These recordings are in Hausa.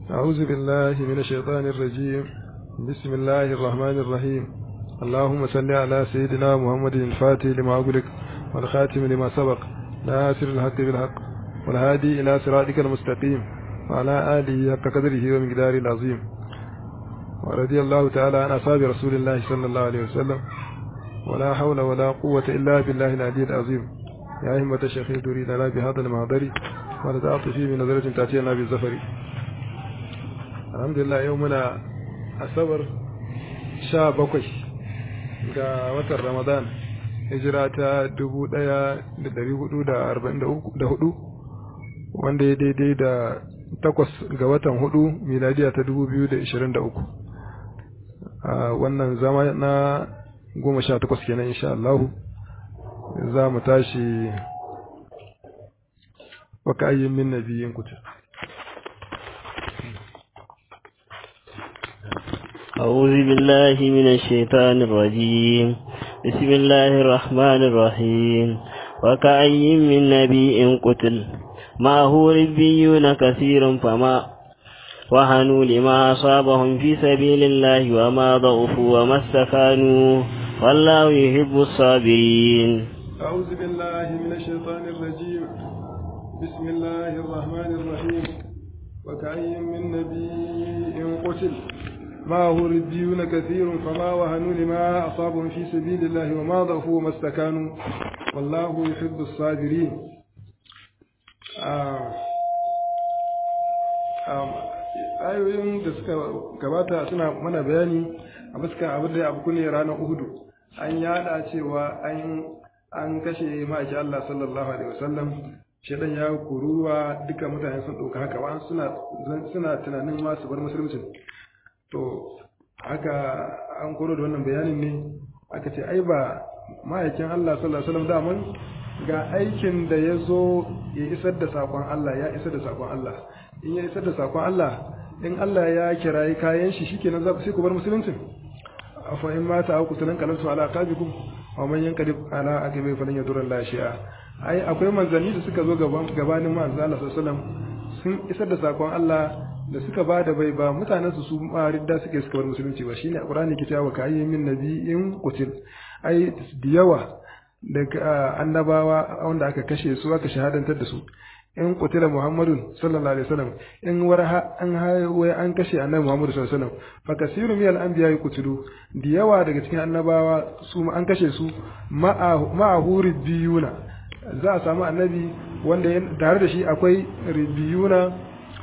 أعوذ بالله من الشيطان الرجيم بسم الله الرحمن الرحيم اللهم صل على سيدنا محمد الفاتح لما أغلق والخاتم لما سبق ناصر الحق بالحق والهادي إلى صراطك المستقيم وعلى آله حق قدره ومقداره العظيم ورضي الله تعالى عن أصحاب رسول الله صلى الله عليه وسلم ولا حول ولا قوة إلا بالله العلي العظيم يا همة الشيخ تريد لنا بهذا المهضر ولتعطفي من نظرة تأتينا بالزفر الحمد لله يومنا أصبر sha bakwai ga watan ramadan hijira ta dubu ɗaya da dari hudu da arba'in da hudu wanda ya daidai da takwas ga watan hudu miladiya ta dubu biyu da ishirin da uku a wannan zama na goma sha takwas kenan insha Allahu za mu tashi waka ayyin min nabiyin kutu أعوذ بالله من الشيطان الرجيم بسم الله الرحمن الرحيم وكأي من نبي قتل معه ربيون كثير فما وهنوا لما أصابهم في سبيل الله وما ضعفوا وما استكانوا والله يحب الصابرين أعوذ بالله من الشيطان الرجيم بسم الله الرحمن الرحيم وكأي من نبي قتل معه ربيون كثير فما وهنوا لما أصابهم في سبيل الله وما ضعفوا وما استكانوا والله يحب الصابرين ayoyin da suka gabata suna mana bayani a fuska abin da abu ne ranar uhudu an yada cewa an kashe ma'aiki Allah sallallahu alaihi wasallam shedan ya kururuwa duka mutane sun ɗauka haka wa suna tunanin ma su bar musulmcin to haka an koro da wannan bayanin ne aka ce ai ba ma'aikin Allah sallallahu alaihi wasallam daman ga aikin da ya zo ya isar da sakon Allah ya isar da sakon Allah in ya isar da sakon Allah in Allah ya kirayi kayan shi shikenan za ku sai ku bar musulunci afa in mata aku tunan kalansu ala qabikum wa man yanqalib ala aqibi falan yadur Allah shi'a ai akwai manzanni da suka zo gabanin manzo Allah sallallahu alaihi wasallam sun isar da sakon Allah da suka ba da bai ba mutanen su su ma ridda suke suka bar musulunci ba shine alqur'ani ke cewa ka ayyin min nabiyyin qutil ai da yawa daga annabawa wanda aka kashe su aka shahadantar da su in qutila muhammadun sallallahu alaihi wasallam in warha an haye an kashe annabi muhammadu sallallahu alaihi wasallam fa kasiru min al-anbiya qutilu da yawa daga cikin annabawa su an kashe su ma'a biyuna za a samu annabi wanda tare da shi akwai ribiyuna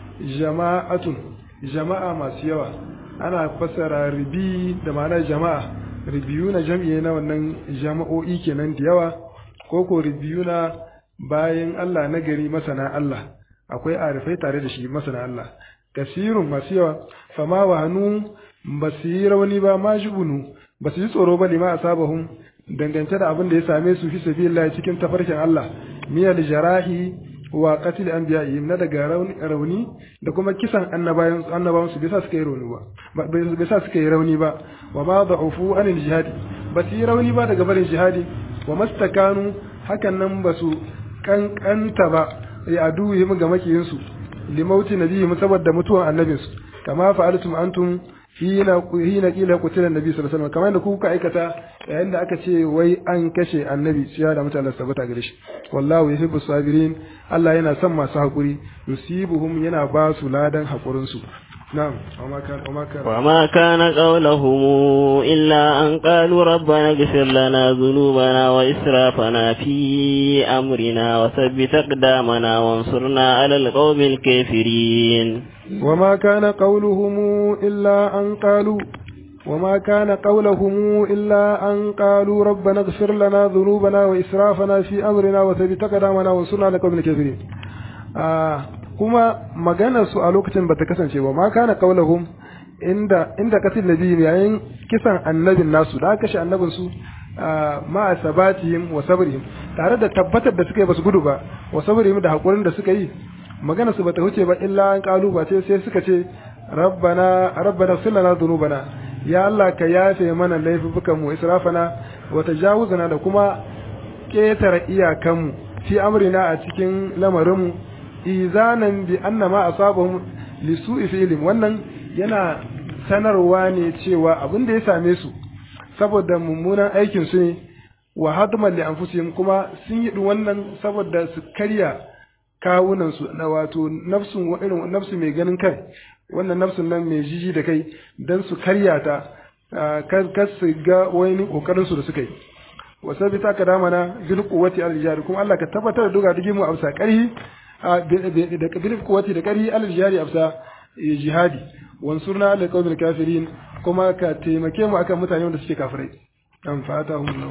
jama'atun jama'a masu yawa ana fassara ribi da ma'anar jama'a ribiyuna jam'i na wannan jama'o'i kenan da yawa ko ko ribiyuna bayan Allah na gari masana Allah akwai arifai tare da shi masana Allah kasirun masu yawa fama wa hannu ba su yi rauni ba ma jubunu ba su yi tsoro ba lima asabahum dangance da abin da ya same su fi sabilillah cikin tafarkin Allah miyal jarahi wa qatil anbiya'ihim na daga rauni da kuma kisan annabawan annabawan su bisa suka yi rauni ba bisa suka yi rauni ba wa ma da'ufu anil jihadi ba su yi rauni ba daga barin jihadi wa mastakanu hakan nan ba su kankanta ba ya aduhim ga makiyin su limauti nabiyyi saboda mutuwan annabinsu kama fa'altum antum hina hina kila qutila annabi sallallahu alaihi wasallam kamar da kuka aikata yayin da aka ce wai an kashe annabi sai da mutane sabata gare shi wallahu yuhibbu sabirin Allah yana son masu hakuri yusibuhum yana ba su ladan hakurin su نعم وما كان وما كان وما كان قولهم إلا أن قالوا ربنا اغفر لنا ذنوبنا وإسرافنا في أمرنا وثبت أقدامنا وانصرنا على القوم الكافرين وما كان قولهم إلا أن قالوا وما كان قولهم إلا أن قالوا ربنا اغفر لنا ذنوبنا وإسرافنا في أمرنا وثبت أقدامنا وانصرنا على القوم الكافرين آه kuma maganarsu a lokacin bata kasance ba ma kana qaulahum inda inda katil nabi yayin kisan annabin nasu da kashe annabin su ma sabatihim wa sabrihim tare da tabbatar da suka yi basu gudu ba wa sabrihim da hakurin da suka yi maganar su bata huce ba illa an kalu ba sai suka ce rabbana rabbana sallana dhunubana ya Allah ka yafe mana laifukan mu israfana wa tajawuzana da kuma ketare iyakanmu fi amrina a cikin lamarinmu izanan bi anna ma asabahum li su'i fi'lin wannan yana sanarwa ne cewa abin da ya same su saboda mummunan aikin su ne wa hadman li anfusihim kuma sun yi wannan saboda su karya kawunan su na wato nafsun irin nafsu mai ganin kai wannan nafsun nan mai jiji da kai dan su karya ta kar su ga wani kokarin su da suka yi wa sabita ka damana bil quwwati al jari kuma Allah ka tabbatar da duga dige mu amsa karhi da bil quwwati da karhi al jari amsa jihadi wansurna ala qawmil kafirin kuma ka taimake mu akan mutane wanda suke kafirai dan fatahum Allah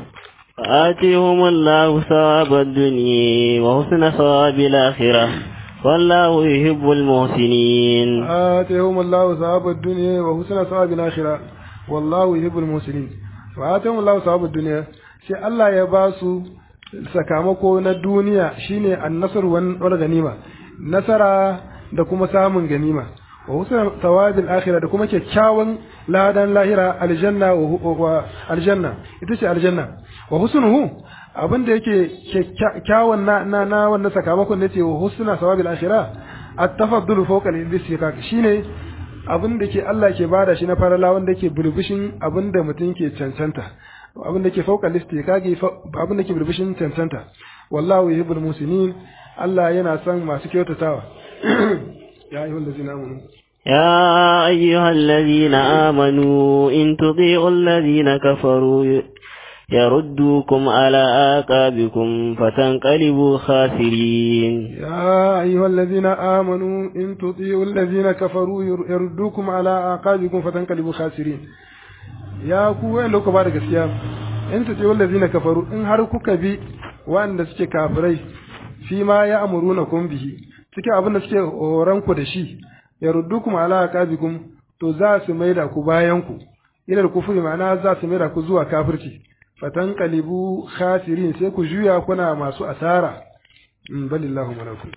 آتيهم الله ثواب الدنيا وحسن ثواب الآخرة والله يحب المحسنين آتيهم الله ثواب الدنيا وحسن ثواب الآخرة والله يحب المحسنين وآتيهم الله ثواب الدنيا sai Allah ya ba su sakamako na duniya shine annasar wal ganima nasara da kuma samun ganima wa husna thawabil akhirah da kuma kyakkyawan ladan lahira aljanna wa aljanna ita ce aljanna wa husnuhu abin da yake kyakkyawan na na, na wannan sakamakon da ce wa husna thawabil akhirah at-tafaddul fawqa al-istiqaq shine abin da ke Allah ke bada shi na farala wanda ke bulbushin abin da mutum ke cancanta abin da ke fauka listi kage abin da ke birbishin cancanta wallahu yuhibbul musinin Allah yana son masu kyautatawa ya ayyuhal ladzina amanu يا أيها الذين آمنوا إن تطيعوا الذين كفروا يردوكم على آقابكم فتنقلبوا خاسرين يا أيها الذين آمنوا إن تطيعوا الذين كفروا يردوكم على آقابكم فتنقلبوا خاسرين ya ku wanda kuka ba da gaskiya in ta ce wallazi na kafaru in har kuka bi wanda suke kafirai fi ma ya amuru na kun bihi cikin abin da suke horon ku da shi ya ruddu kuma ala aqabikum to za su maida ku bayan ku ila kufuri ma'ana za su maida ku zuwa kafirci fatan qalibu khasirin sai ku juya kuna masu asara balillahu malakum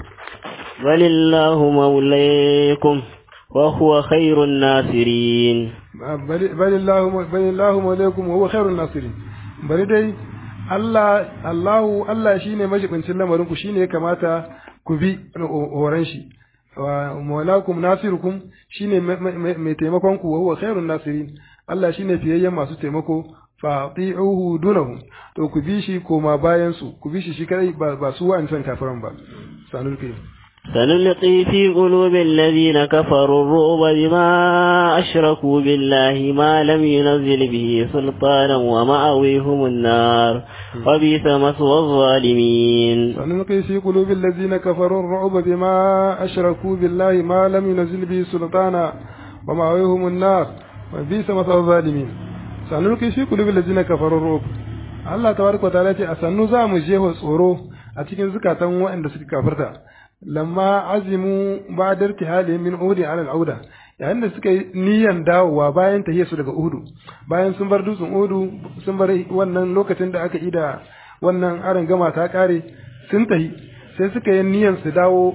balillahu maulaykum وهو خير الناصرين بل, بل الله بل الله مولاكم وهو خير الناصرين bari dai Allah Allahu Allah shine majibincin lamarin ku shine ya kamata ku bi horon shi wa maulakum nasirukum shine mai taimakon ku wa huwa khairun nasirin Allah shine fiyayyen masu taimako fa ati'uhu dunahu to ku bi shi koma bayan su ku bi shi shi kadai ba su wa'ancan kafiran ba sanul kai سنلقي في قلوب الذين كفروا الرعب بما أشركوا بالله ما لم ينزل به سلطانا ومأويهم النار وبئس مثوى الظالمين سنلقي في قلوب الذين كفروا الرعب بما أشركوا بالله ما لم ينزل به سلطانا ومأويهم النار وبئس مثوى الظالمين سنلقي في قلوب الذين كفروا الرعب Allah tabaraka wa ta'ala ce a sannu za mu je tsoro a cikin zukatan waɗanda suka kafirta lamma azimu ba da irtihali min uhudi ala al'auda yayin da suka yi niyan dawowa bayan tahiyar su daga uhudu bayan sun bar dutsen uhudu sun bar wannan lokacin da aka yi da wannan aron gama ta kare sun tahi sai suka yi niyan su dawo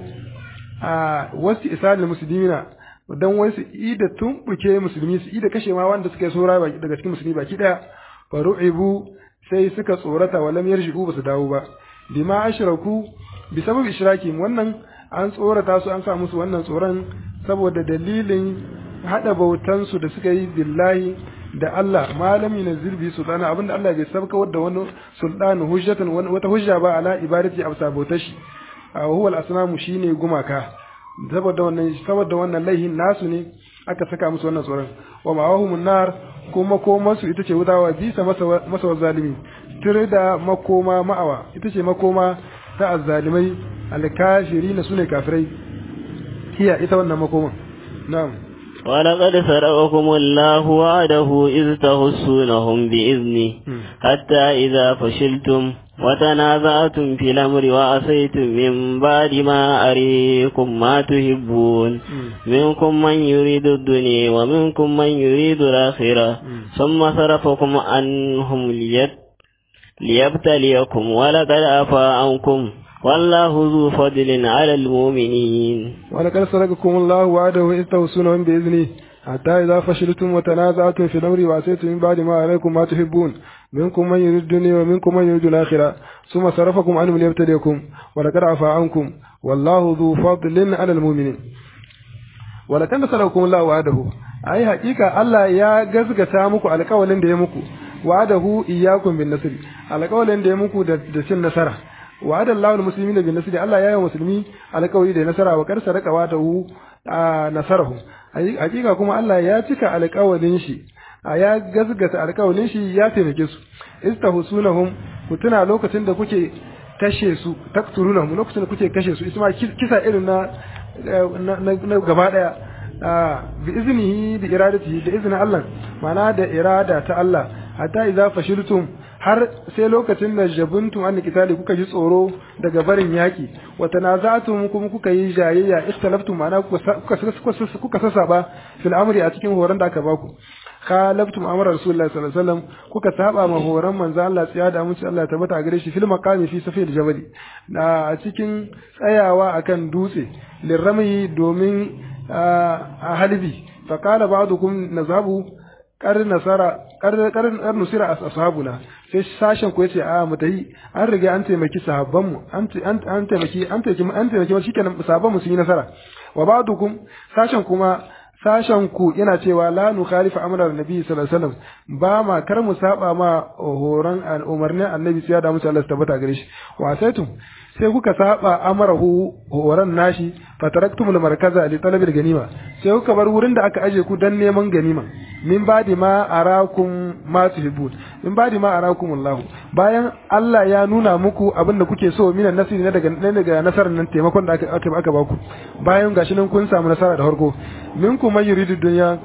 a wasu isalin musulmina don wasu ida tumbuke musulmi su ida kashe ma wanda suka yi saura daga cikin musulmi baki daya faru'ibu sai suka tsorata walam yarji'u ba su dawo ba bima ashraku bi sabab ishraki wannan an tsorata su an sa musu wannan tsoron saboda dalilin hada bautan su da suka yi billahi da Allah malami na zirbi sultana abinda Allah bai sabka da wani sultan hujjatan wata hujja ba ala ibadati absa bautar shi huwa al-asnamu shine gumaka saboda wannan saboda wannan laihin nasu ne aka saka musu wannan tsoron wa ma'ahumun nar kuma komansu ita ce wudawa bisa masa zalimi tire da makoma ma'awa ita ce makoma ta azzalimai alkafiri na sune kafirai hiya ita wannan makoman na'am ولقد سرقكم الله وعده إذ تحسونهم بإذنه حتى إذا فشلتم وتنازعتم في الأمر وعصيتم من بعد ما أريكم ما تحبون منكم من يريد الدنيا ومنكم من يريد الآخرة ثم صرفكم عنهم ليبتليكم ولقد عفا عنكم والله ذو فضل على المؤمنين ولقد صدقكم الله وعده إذ توصونهم بإذنه حتى إذا فشلتم وتنازعتم في الأمر وعصيتم من بعد ما عليكم ما تحبون منكم من يريد الدنيا ومنكم من يريد الآخرة ثم صرفكم عنهم ليبتليكم ولقد عفا عنكم والله ذو فضل على المؤمنين wala kan nasarakum Allah wa'adahu ai hakika Allah ya gazgata muku alƙawalin da ya muku wa'adahu iyyakum bin nasr alƙawalin da ya muku da cin nasara wa'ada Allahu al-muslimina bin nasr Allah ya yi musulmi alƙawari da nasara wa kar saraka wa'adahu nasarahu hakika kuma Allah ya cika alƙawalin shi ya gazgata alƙawalin shi ya taimake su istahusunahum ku tuna lokacin da kuke kashe su takturunahum lokacin da kuke kashe su isma kisa irin na na gaba daya bi iznihi bi iradatihi da iznin Allah mana da irada ta Allah hatta idza fashiltum har sai lokacin da jabuntum an kitali kuka ji tsoro daga barin yaki wa tanaza'tum kuma kuka yi jayayya istalaftum mana kuka kuka sasaba fil amri a cikin horon da aka baku khalaftum amra rasulullahi sallallahu alaihi wasallam kuka saba ma horon manzo Allah tsiya da amince Allah ta bata gare shi fil maqami fi safil jabali a cikin tsayawa akan dutse lirrami domin a halbi fa qala ba'dukum nazabu kar nasara kar kar nusira ashabuna sai sashen ku yace a mu tayi an riga an taimaki sahabban mu an an taimaki an taimaki an taimaki shikenan sahabban mu sun yi nasara wa ba'dukum sashen kuma sashen ku yana cewa la nu khalifa amrar nabi sallallahu alaihi wasallam ba ma kar mu saba ma horon umarnin annabi sai da musu Allah tabbata gare shi wa saitum sai kuka saba amarahu horon nashi fataraktumul markaza li talabil ganima sai kuka bar wurin da aka aje ku dan neman ganima min badi ma arakum ma tuhibbun min badi ma arakum Allah bayan Allah ya nuna muku abin da kuke so minan nasiri na daga daga nasarar nan taimakon da aka aka aka baku bayan gashi nan kun samu nasara da farko minkum man yuridu dunya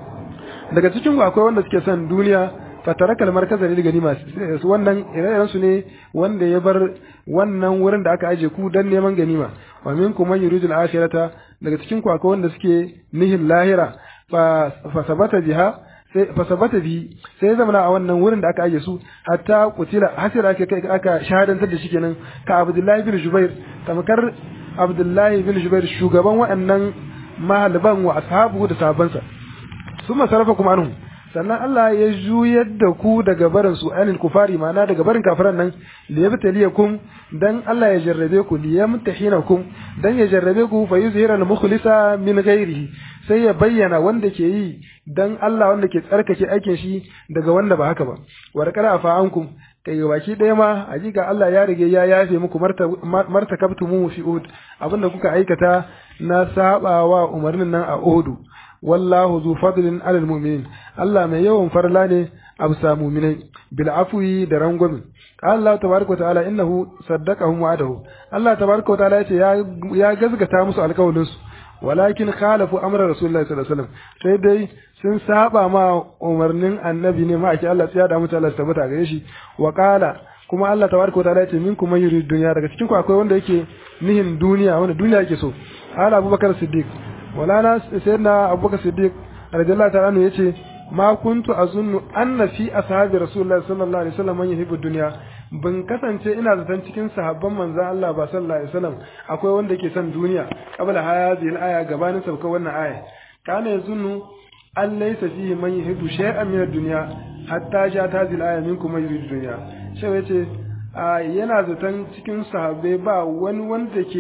daga cikin ku akwai wanda suke son duniya fataraka almarkaza lil ganima wannan ire su ne wanda ya bar wannan wurin da aka aje ku dan neman ganima wa minkum man yuridu al-akhirata daga cikin ku akwai wanda suke nihin lahira fa fa sabata biha sai fa sabata bi sai zama a wannan wurin da aka aje su hatta kutila hasira aka kai aka shahadantar da shi kenan ka Abdullahi bin Jubair tamkar Abdullahi bin Jubair shugaban waɗannan mahalban wa ashabu da sahabbansa summa sarafa kuma anhu sannan Allah ya juyar da ku daga barin su anil kufari ma'ana daga barin kafiran nan li yabtaliyakum dan Allah ya jarrabe ku li yamtahinakum dan ya jarrabe ku fa yuzhira al mukhlisa min ghairihi sai ya bayyana wanda ke yi dan Allah wanda ke tsarkake aikin shi daga wanda ba haka ba wa raqara fa ankum kai baki ɗaya ma hakika Allah ya rige ya yafe muku martakabtumu fi Uhud abinda kuka aikata na sabawa umarnin nan a Uhud wallahu zu fadlin alal mu'minin Allah mai yawan farla ne a bisa mu'minai bil afwi da rangwami Allah tabaraka ta'ala innahu saddaqahum wa'adahu Allah tabaraka ta'ala yace ya ya gazgata musu alƙawarin su walakin khalafu amra rasulullahi sallallahu alaihi wasallam sai dai sun saba ma umarnin annabi ne ma ake Allah ya da mutu Allah tabbata gare shi wa qala kuma Allah tabaraka ta'ala yace minkum man yuridu dunya daga cikin ku akwai wanda yake nihin duniya wanda duniya yake so ala abubakar siddiq walana sayyidina abubakar siddiq radiyallahu ta'ala anhu yace ma kuntu azunnu anna fi ashabi rasulullahi sallallahu alaihi wasallam man yuhibbu dunya ban kasance ina zaton cikin sahabban manzon Allah ba sallallahu alaihi wasallam akwai wanda ke son duniya qabla hadhihi al-aya gabanin sabka wannan aya kana yazunnu an laysa fihi man yuhibbu shay'an min ad-dunya hatta ja ta hadhihi al-aya minkum man yuridu dunya shi yace yana zaton cikin sahabbai ba wani wanda ke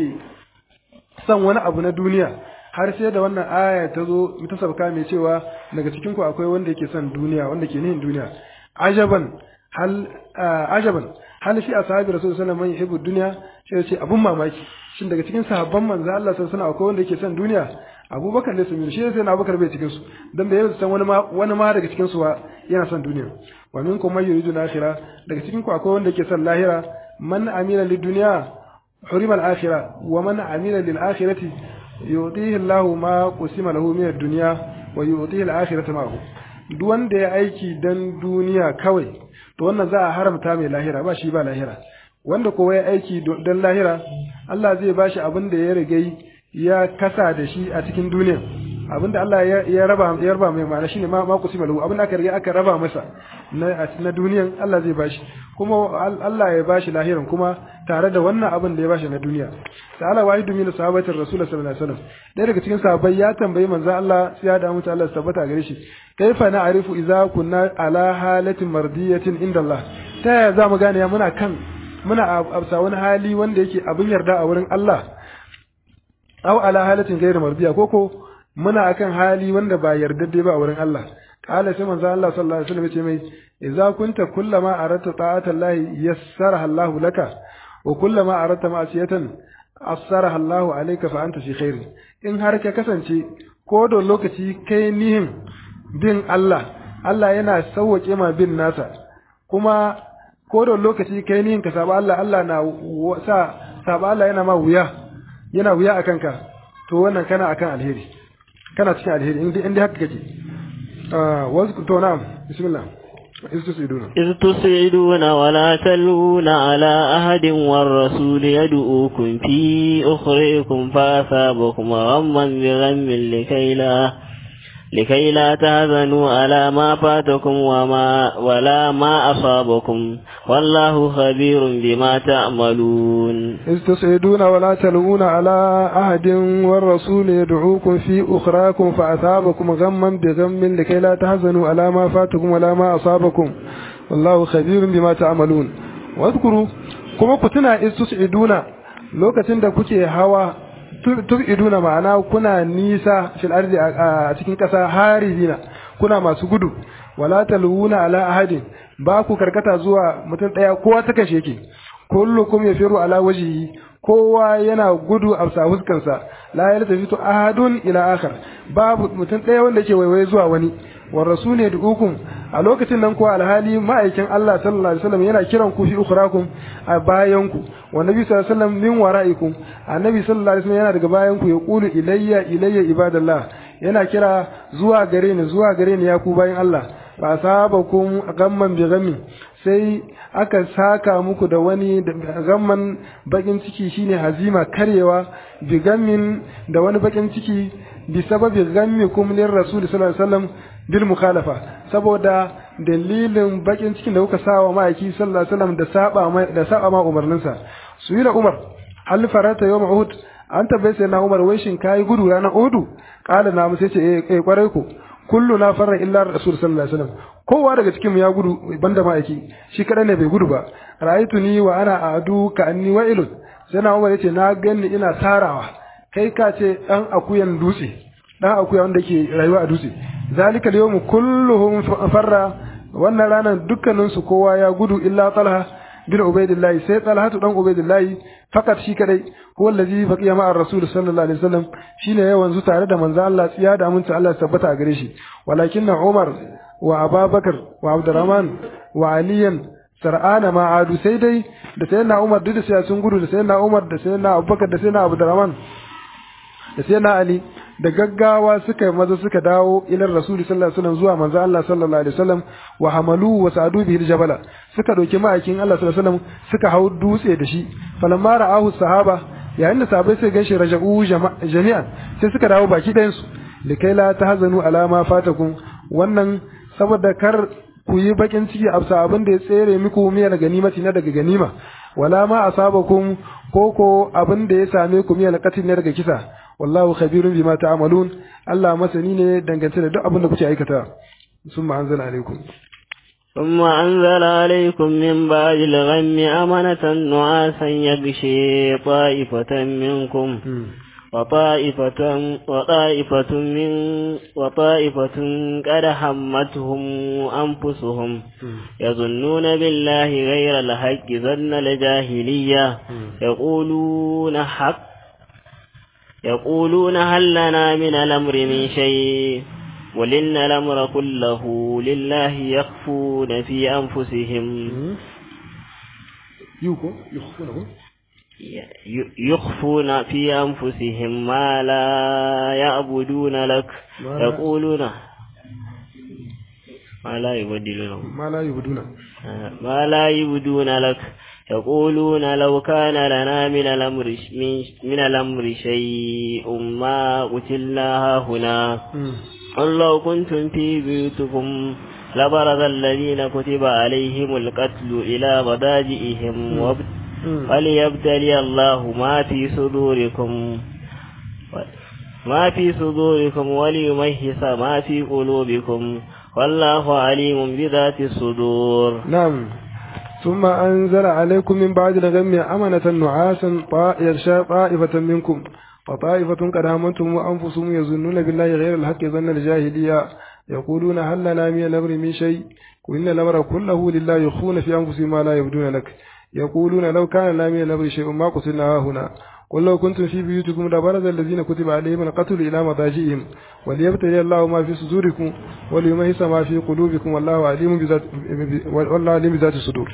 son wani abu na duniya har sai da wannan aya ta zo ta sabka mai cewa daga cikin ku akwai wanda yake son duniya wanda ke nihin duniya ajaban hal ajaban hal fi ashabi rasul sallallahu alaihi wasallam yuhibbu dunya sai ce abun mamaki shin daga cikin sahabban manzo Allah sallallahu alaihi wasallam akwai wanda yake son duniya Abubakar ne sun shi sai na Abubakar bai cikin su dan bai san wani ma wani ma daga cikin su yana son duniya wa minkum may yuridu al-akhirah daga cikin ku akwai wanda yake son lahira man amila lid-dunya hurima al-akhirah wa man amila lil-akhirati yu'tihi Allahu ma qusima lahu min ad-dunya wa yu'tihi al-akhirata ma'ahu duk wanda ya aiki dan duniya kawai to wannan za a haramta mai lahira ba shi ba lahira wanda kowa ya aiki dan lahira Allah zai bashi abin da ya rige ya kasa da shi a cikin duniya abin da Allah ya raba ya raba mai ma'ana shine ma ma qusima lahu abin da aka riga aka raba masa na na duniyan Allah zai bashi kuma Allah ya bashi lahiran kuma tare da wannan abin da ya bashi na duniya ta'ala wahidu min sahabatir rasul sallallahu alaihi wasallam ɗaya daga cikin sahabbai ya tambayi manzo Allah sai ya da mutu Allah tabbata gare shi kaifa na'rifu idza kunna ala halatin mardiyatin inda Allah ta yaya za mu gane muna kan muna a wani hali wanda yake abin yarda a wurin Allah aw ala halatin ghairu mardiya koko muna akan hali wanda ba yardadde ba a wurin Allah qala sai manzo Allah sallallahu alaihi wasallam ya ce mai idza kunta kullama aratta ta'ata Allah yassaraha Allah laka wa kullama aratta ma'siyatan asaraha Allah alayka fa anta fi khair in har ka kasance ko da lokaci kai nihin bin Allah Allah yana sauwake ma bin nasa kuma ko da lokaci kai nihin ka saba Allah Allah na sa saba Allah yana ma wuya yana wuya akan ka to wannan kana akan alheri kana cikin alheri in dai haka kake ah wasu to na'am bismillah istusiduna إذ تصعدون ولا تلون على أحد والرسول يدعوكم في أخريكم فأثابكم غما بغم لكي لا لكي لا تهزنوا على ما فاتكم وما ولا ما أصابكم والله خبير بما تعملون إذ تصعدون ولا تلوون على أحد والرسول يدعوكم في أخراكم فأثابكم غما بغم لكي لا تحزنوا على ما فاتكم ولا ما أصابكم والله خبير بما تعملون واذكروا كما كنتنا إذ تصعدون lokacin da kuke hawa tubiduna ma'ana kuna nisa fil ardi a cikin ƙasa harizina kuna masu gudu wala talwuna ala ahadin ba ku karkata zuwa mutum ɗaya kowa ta kashe yake kullukum yafiru ala wajhihi kowa yana gudu a sa huskansa la yaltafitu ahadun ila akhar babu mutum ɗaya wanda yake waiwaye zuwa wani wa rasul yad'ukum a lokacin nan kuwa alhali ma'aikin Allah sallallahu alaihi wasallam yana kiran ku fi ukhrakum a bayan ku wa nabi sallallahu alaihi wasallam min wara'ikum annabi sallallahu alaihi wasallam yana daga bayan ku ya qulu ilayya ilayya ibadallah yana kira zuwa gare ni zuwa gare ni ya ku bayan Allah fa sabakum gamman bi gammi sai aka saka muku da wani gamman bakin ciki shine hazima karyewa bi gammin da wani bakin ciki bi sababi gammikum lir rasul sallallahu alaihi wasallam bil mukhalafa saboda dalilin bakin cikin da kuka sawa ma'aiki sallallahu alaihi wasallam da saba mai da saba ma umarninsa su yi da umar hal farata yawm uhud an tabbai sai na umar wai shin kai gudu ranar uhud kala na sai ce eh kwarai ko kullu na farra illa rasul sallallahu alaihi wasallam kowa daga cikin mu ya gudu banda ma'aiki shi kada ne bai gudu ba ra'aytu ni wa ana adu ka anni wa'ilun sai na umar yace na ganni ina tarawa kai ka ce dan akuyan dutse dan akuya wanda ke rayuwa a dutse zalika al-yawm kulluhum farra wannan ranar dukkanin su kowa ya gudu illa talha bin ubaidillah sai talha dan ubaidillah fakat shi kadai huwa allazi baqiya ma'a rasul sallallahu alaihi wasallam shine ya wanzu tare da manzo Allah tsiya da aminci Allah tabbata a gare shi walakinna umar wa ababakar wa abdurrahman wa aliyan sar'ana ma adu sai dai da sayyidina umar duk da sai sun gudu da sayyidina umar da sayyidina abubakar da sayyidina abdurrahman da sayyidina ali da gaggawa suka maza suka dawo ilar rasuli sallallahu alaihi wasallam zuwa manzo Allah sallallahu alaihi wasallam wa hamalu wa sa'adu bihi jabala suka dauki ma'aikin Allah sallallahu alaihi wasallam suka hau dutse da shi falamma ra'ahu sahaba yayin da sahabbai sai ganshi raja'u jami'an sai suka dawo baki ɗayan su likai la tahzanu ala ma fatakum wannan saboda kar ku yi bakin ciki a abin da ya tsere muku miyar ganimati na daga ganima wala ma asabakum koko abin da ya same ku miyar qatil ne daga kisa wallahu khabirun bima ta'malun Allah masani ne dangance da duk abin da kuke aikata summa anzala alaikum ثم أنزل عليكم من بعد الغم أمنة نعاسا يغشي طائفة منكم وطائفة وطائفة من وطائفة قد همتهم أنفسهم يظنون بالله غير الحق ظن الجاهلية يقولون حق يقولون هل لنا من الأمر من شيء قل إن الأمر كله لله يخفون في أنفسهم يخفون في أنفسهم ما لا يعبدون لك يقولون ما لا يبدلون ما لا يبدون ما لا يبدون لك يقولون لو كان لنا من الأمر من, من الأمر شيء ما قتلنا هنا قل لو كنتم في بيوتكم لبرز الذين كتب عليهم القتل إلى مضاجئهم وليبتلي الله ما في صدوركم ما في صدوركم وليمهس ما في قلوبكم والله عليم بذات الصدور نعم ثم أنزل عليكم من بعد الغم أمنة نعاسا طائفة منكم فطائفة قد همتهم وأنفسهم يظنون بالله غير الحق ظن الجاهلية يقولون هل لنا من الأمر من شيء وإن الأمر كله لله يخفون في أنفسهم ما لا يبدون لك يقولون لو كان لنا من الأمر شيء ما قتلنا هنا قل لو كنتم في بيوتكم لبرز الذين كتب عليهم القتل إلى مضاجئهم وليبتلي الله ما في صدوركم وليميز ما في قلوبكم والله عليم بذات والله عليم بذات الصدور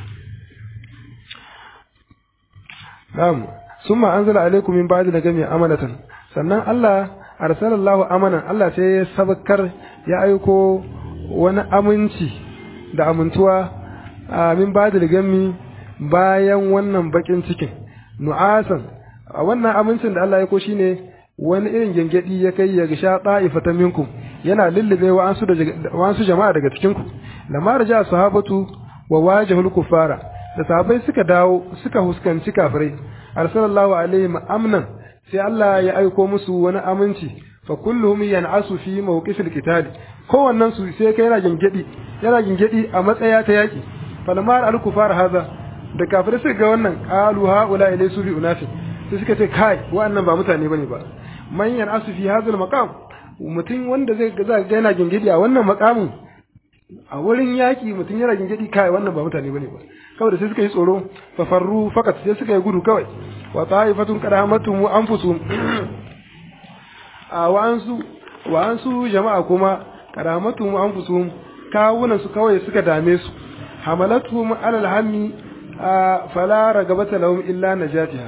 نعم ثم أنزل عليكم من بعد لجميع أمنة sannan Allah arsalallahu amanan Allah sai ya sabakar ya aiko wani aminci da amintuwa a min ba da gami bayan wannan bakin cikin nu'asan a wannan amincin da Allah ya ko shine wani irin gengedi ya kai ya sha ta'ifatan minkum yana lullube wa ansu da wa'ansu jama'a daga cikin ku lamma raja sahabatu wa wajahul kufara da sahabbai suka dawo suka huskanci kafirai arsalallahu alaihim amnan sai Allah ya aiko musu wani aminci fa kulluhum yan'asu fi mawqifil qital kowannen su sai kai yana gengedi yana gengedi a matsaya ta yaki falamma al kufar haza da kafirai suka ga wannan qalu haula ilaysu bi unafi sai suka ce kai wa'annan ba mutane bane ba man yan'asu fi hadhal maqam mutum wanda zai ga yana gengedi a wannan maqamin a wurin yaki mutum yana gengedi kai wannan ba mutane bane ba kawai sai suka yi tsoro fa farru fakat sai suka yi gudu kawai wa ta'ifatun qadamatum wa anfusuhum a wa'ansu wa'ansu jama'a kuma qadamatum wa anfusuhum kawunan su kawai suka dame su hamalatuhum alal hammi fala ragabata lahum illa najatiha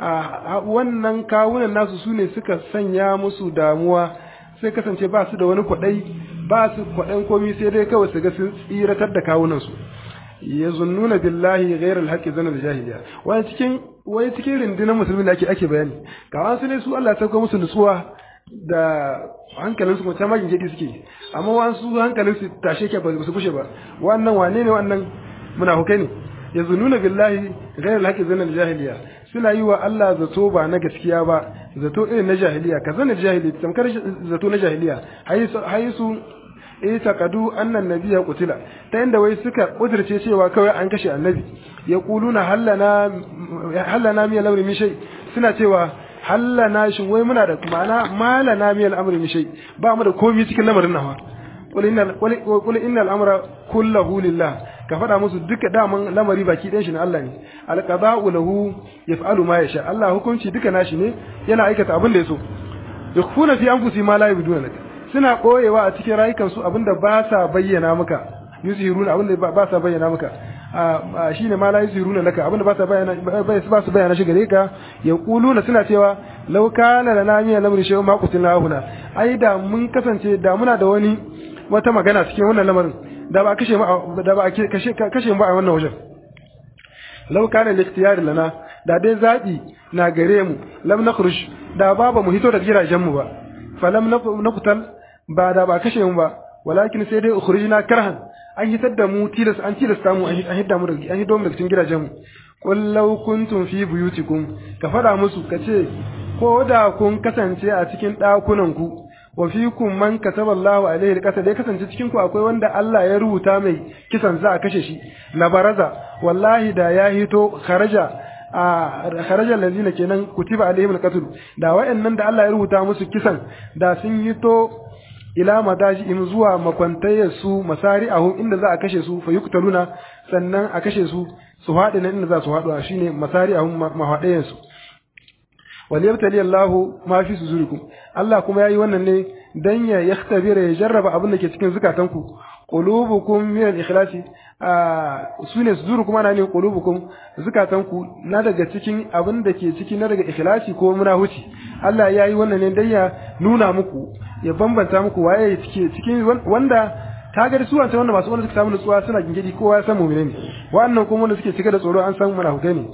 wannan kawunan nasu sune suka sanya musu damuwa sai kasance ba su da wani kwadai ba su kwadan komi sai dai kawai su ga sun tsiratar da kawunan su yazunnuna billahi ghayra alhaqi zanal jahiliya wani cikin wani cikin rundunar musulmi da ake ake bayani ga wasu ne su Allah ya sauka musu nutsuwa da hankalin su kuma magin gidi suke amma wasu hankalin su tashe ke ba su kushe ba wannan wane ne wannan munafukai ne yazunnuna billahi ghayra alhaqi zanal jahiliya suna yi wa Allah zato ba na gaskiya ba zato irin na jahiliya ka zana jahiliya tamkar zato na jahiliya haisu ita kadu annan nabiya kutila ta inda wai suka kudirce cewa kawai an kashe annabi ya kuluna hallana hallana miyal amri min shay suna cewa hallana shin wai muna da ma'ana malana miyal amri min shay ba mu da komai cikin lamarin nawa qul innal qul innal amra kulluhu lillah ka faɗa musu duka daman lamari baki ɗayan shi na Allah ne alqada'u lahu yaf'alu ma yasha Allah hukunci duka nashi ne yana aikata abin da ya so yakhfuna fi anfusihim ma la yabduna lak suna koyewa a cikin rayukansu abinda ba sa bayyana maka yuzhiruna abinda ba sa bayyana maka shine ma la yuzhiruna laka abinda ba sa bayyana ba su bayyana shi gare ka yaquluna suna cewa law kana lana min al-amri shay'un ma qutilna huna ai da mun kasance da muna da wani wata magana cikin wannan lamarin da ba kashe mu da ba kashe kashe mu a wannan wajen law kana al-ikhtiyar lana da dai zabi na gare mu lam nakhruj da ba ba mu hito daga gidajen mu ba falam naqtal ba da ba kashe mu ba walakin sai dai ukhrijna karhan an hitar da mu tilas an tilasta mu an hidda mu daga an hiddo mu daga cikin gidajen mu qul law kuntum fi buyutikum ka fada musu kace ko da kun kasance a cikin dakunan ku wa fikum man kataba Allahu alaihi alqatl dai kasance cikin ku akwai wanda Allah ya rubuta mai kisan za a kashe shi la baraza wallahi da ya hito kharaja a kharaja allazina kenan kutiba alaihim alqatl da wayannan da Allah ya rubuta musu kisan da sun hito ila madajihim zuwa makwantayar su masari'ahum inda za a kashe su fa yuktaluna sannan a kashe su su haɗe nan inda za su haɗu shine masari'ahum mahadayan su wal yabtali Allahu ma fi suzurikum Allah kuma yayi wannan ne dan ya yakhtabira ya jarraba abin da ke cikin zukatanku qulubukum min al-ikhlasi sune suzurukum ana ne qulubukum zukatanku na daga cikin abin da ke ciki na daga ikhlasi ko munahuci Allah yayi wannan ne dan ya nuna muku ya bambanta muku waye cike cikin wanda ta ga su wancan wanda masu wanda suka samu nutsuwa suna gingidi kowa ya san mu'mini ne wannan kuma wanda suke cike da tsoro an san munafukai ne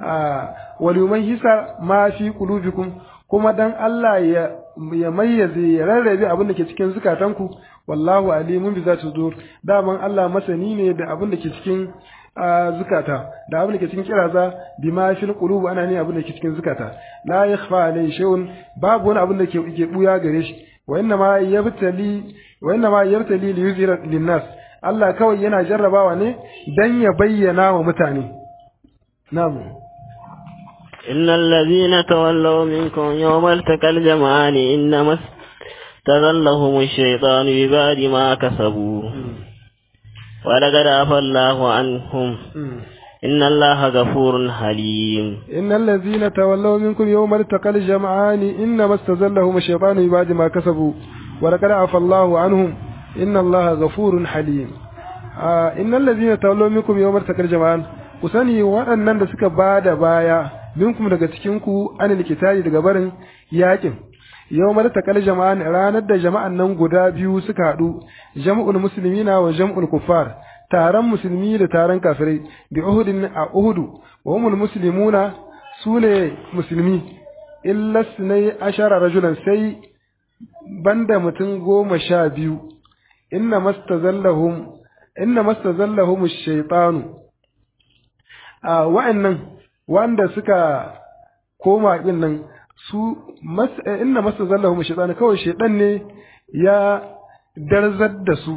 wal hisa ma fi qulubikum kuma dan Allah ya ya mayyaze ya rarrabe abin da ke cikin zukatanku wallahu alimun bi zati sudur daman Allah masani ne da abin da ke cikin zukata da abin da ke cikin kiraza bi ma fil qulub ana ne abin da ke cikin zukata la yakhfa alayhi shay'un babu wani abin da ke ke buya gare shi wa inna ma yabtali wa inna ma yabtali li yuzira linnas Allah kawai yana jarrabawa ne dan ya bayyana wa mutane na'am إن الذين تولوا منكم يوم التقى الجمعان إنما استذلهم الشيطان ببعد ما كسبوا ولقد عفى الله عنهم إن الله غفور حليم إن الذين تولوا منكم يوم التقى الجمعان إنما استزلهم الشيطان بعد ما كسبوا ولقد عفى الله عنهم إن الله غفور حليم آه إن الذين تولوا منكم يوم التقى الجمعان kusani waɗannan da suka ba da baya minkum daga cikinku an likitari daga barin yakin yau mara takal jama'an ranar da jama'an nan guda biyu suka haɗu jam'ul muslimina wa jam'ul kuffar taron musulmi da taron kafirai bi uhudin a uhudu wa humul muslimuna su ne musulmi illa sunai ashara rajulan sai banda mutum goma sha biyu inna mastazallahum inna mastazallahum shaytanu a wa'annan wanda suka koma din nan su inna mastazallahum shaytanu kawai shaytan ne ya darzar da su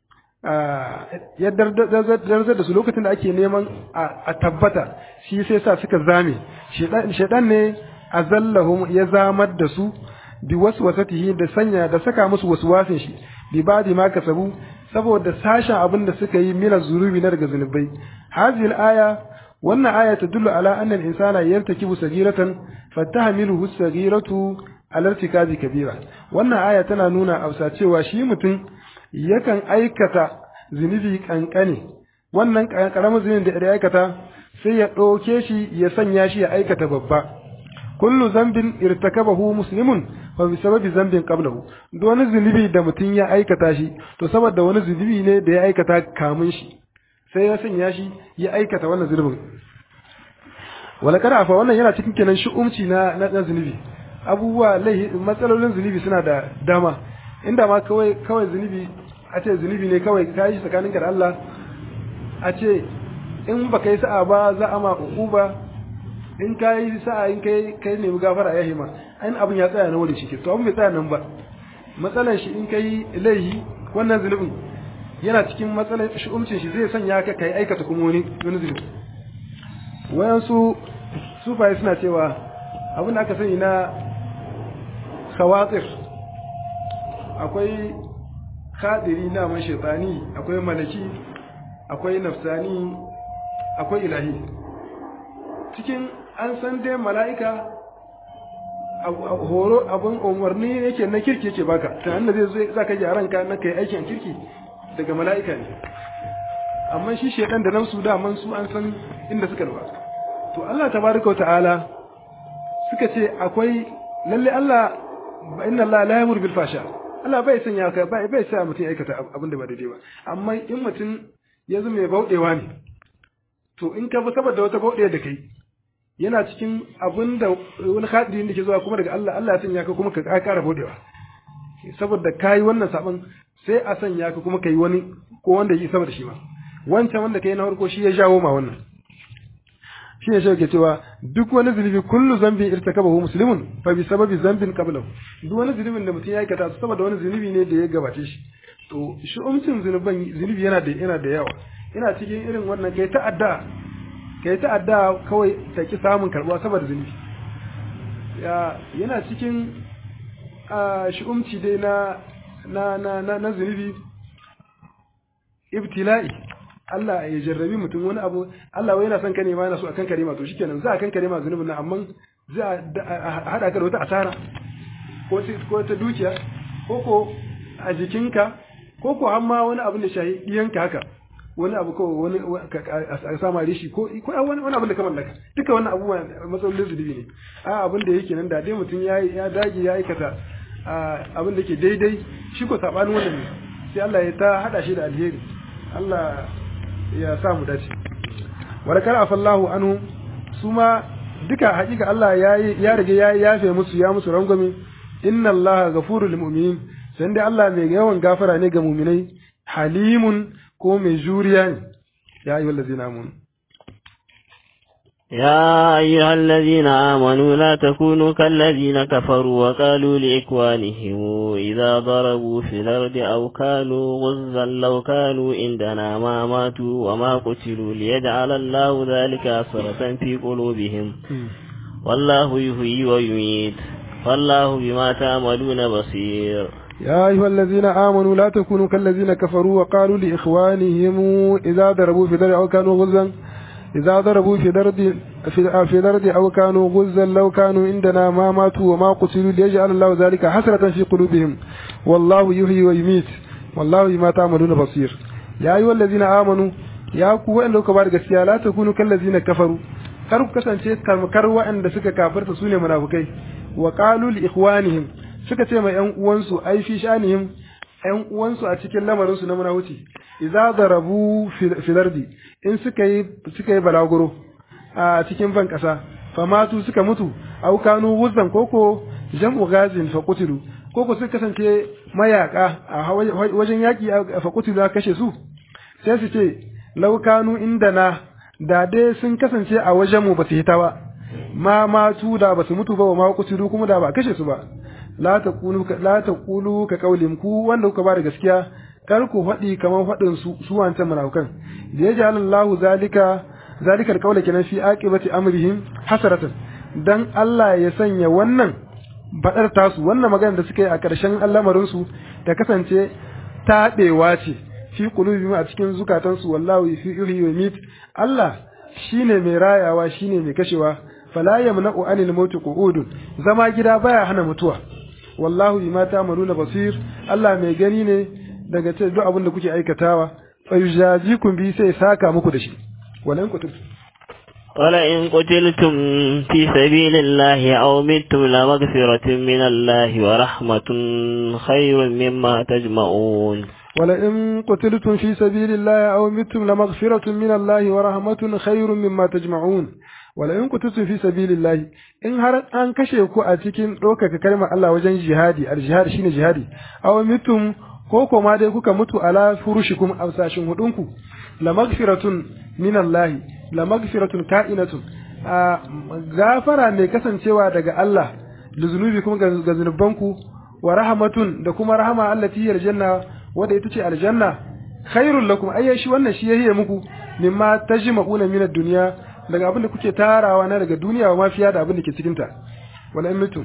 ya darzar da su lokacin da ake neman a tabbata shi sai sa suka zame shaidan ne a zallahum ya zamar da su bi waswasatihi da sanya da saka musu waswasin shi bi badi ma kasabu saboda sashen abin da suka yi mina zurubi na daga zunubai hazil aya wannan aya ta dullu ala anna al-insana yartakibu sagiratan fatahmiluhu sagiratu ala irtikabi kabira wannan aya tana nuna ausa cewa shi mutum yakan aikata zunubi kankane wannan karamin zunubin da ya aikata sai ya ɗauke shi ya sanya shi ya aikata babba kullu zambin irtakabahu muslimun fa bi sababi zambin qablahu duk wani zunubi da mutum ya aikata shi to saboda wani zunubi ne da ya aikata kamun shi sai ya sanya shi ya aikata wannan zunubin wala kada fa wannan yana cikin kenan shi'umci na na zunubi abubuwa laihi matsalolin zunubi suna da dama inda ma kawai kawai zunubi a ce zunubi ne kawai ka yi tsakaninka da Allah a ce in ba kai sa'a ba za a ma uba in ka yi sa'a in kai kai nemi gafara ya hima ayin abin ya tsaya na wuri shi to abin bai tsaya nan ba matsalan shi in kai laihi wannan zunubin yana cikin matsalan shi'umcin shi zai sanya ka kai aikata kuma wani wani zunubi wayansu sufaye suna cewa abin da aka sani na khawatir akwai khadiri na man shaitani akwai malaki akwai nafsani akwai ilahi cikin an san dai mala'ika horo abin umarni yake na kirki yake baka ta hannun zai zai zaka ji a ranka na kai aikin kirki daga mala'ika ne amma shi shaitan da nafsu da man su an san inda suka nufa to Allah tabaraka wa ta'ala suka ce akwai lalle Allah inna Allah la yamur bil fasha Allah bai sanya ka bai bai sa mutum ya aikata abin da ba daidai ba amma in mutum ya zama mai bauɗewa ne to in ka bi saboda wata bauɗewa da kai yana cikin abin da wani hadiri da ke zuwa kuma daga Allah Allah ya sanya ka kuma ka ƙara bauɗewa saboda kai wannan sabon sai a sanya ka kuma kai wani ko wanda yi sama da shi ma wancan wanda kai na farko shi ya jawo ma wannan shi ne shi ke cewa duk wani zunubi kullu zambin irtakabahu muslimun fa bi sababi zambin qablahu duk wani zunubin da mutum ya aikata saboda wani zunubi ne da ya gabace shi to shi umcin zunuban zunubi yana da yana da yawa ina cikin irin wannan kai ta'adda kai ta'adda kawai ta ki samun karbuwa saboda zunubi ya yana cikin shi umci dai na na na na, na zunubi ibtila'i Allah ya jarrabi mutum wani abu Allah wai yana son ka nema yana so akan karima to shikenan za a kan karima zunubin nan amma za a hada ka da wata asara ko ko ta dukiya ko ko a jikinka ko ko har ma wani abu da shahi diyanka haka wani abu ko wani a sama rishi ko ko wani wani abu da ka mallaka duka wannan abubuwa matsalolin zunubi ne a abin da yake nan da dai mutum ya ya dage ya aikata abin da yake daidai shi ko sabanin wannan ne sai Allah ya ta hada shi da alheri Allah ya sa mu dace warakar afallahu anhu su ma duka hakika Allah ya ya rage ya yafe musu ya musu rangwame inna Allah ghafurul mu'minin sai dai Allah mai yawan gafara ne ga mu'minai halimun ko mai juriya ne ya ayyuhal ladzina amanu يا أيها الذين آمنوا لا تكونوا كالذين كفروا وقالوا لإخوانهم إذا ضربوا في الأرض أو كانوا غزا لو كانوا عندنا ما ماتوا وما قتلوا ليجعل الله ذلك أسرة في قلوبهم والله يحيي ويميت والله بما تعملون بصير يا أيها الذين آمنوا لا تكونوا كالذين كفروا وقالوا لإخوانهم إذا ضربوا في درع أو كانوا غزا إذا ضربوا في درد في في درد أو كانوا غزا لو كانوا عندنا ما ماتوا وما قتلوا ليجعل الله ذلك حسرة في قلوبهم والله يحيي ويميت والله بما تعملون بصير يا أيها الذين آمنوا يا ku wa'anda kuka ba da gaskiya la takunu kallazina kafaru kar ku kasance kar wa'anda suka kafirta sune munafukai wa qalu li ikhwanihim suka ce ma ƴan uwansu ai fi shanihim ƴan uwansu a cikin lamarin su na munafuci idza darabu fil ardi in suka yi suka yi balaguro a cikin ban kasa famatu suka mutu au kanu wuzan koko jam'u gazin fa qutilu koko suka kasance mayaka a wajen yaki fa qutilu kashe su sai su ce laukanu inda na da dai sun kasance a wajenmu ba su hita ba ma matu da ba su mutu ba wa ma kusiru kuma da ba kashe su ba la taqulu la taqulu ka qaulin ku wanda kuka ba da gaskiya kar ku faɗi kamar faɗin su su wancan munafikan da ya ja'ala Allahu zalika zalikal qawla kenan fi aqibati amrihim hasaratan dan Allah ya sanya wannan badar tasu wannan magana da suka yi a ƙarshen al'amarin su ta kasance taɓewa ce fi qulubihim a cikin zukatansu wallahu yuhyi wa yumit Allah shine mai rayawa shine mai kashewa fala yamna'u anil mauti qu'udun zama gida baya hana mutuwa wallahu bima ta'maluna basir Allah mai gani ne daga ce duk abin da kuke aikatawa fa yujazikum bi sai saka muku da shi walan kutum ولئن قتلتم في سبيل الله أو متم لمغفرة من الله ورحمة خير مما تجمعون ولئن قتلتم في سبيل الله أو متم لمغفرة من الله ورحمة خير مما تجمعون ولئن قتلتم في سبيل الله إن هر أن كشيكو أتكين روكا كلمة الله وجن جهادي الجهاد شين جهادي أو متم koko ma dai kuka mutu ala furushikum aw sashin hudunku la magfiratun min Allah la magfiratun ka'inatun a gafara mai kasancewa daga Allah da zunubikum ga zunubanku wa rahmatun da kuma rahama allati hiya aljanna wanda ita ce aljanna khairul lakum ayya shi wannan shi yahiye muku mimma tajma'una min ad-dunya daga abin da kuke tarawa na daga duniya wa mafiya da abin da ke cikin ta wala in mutum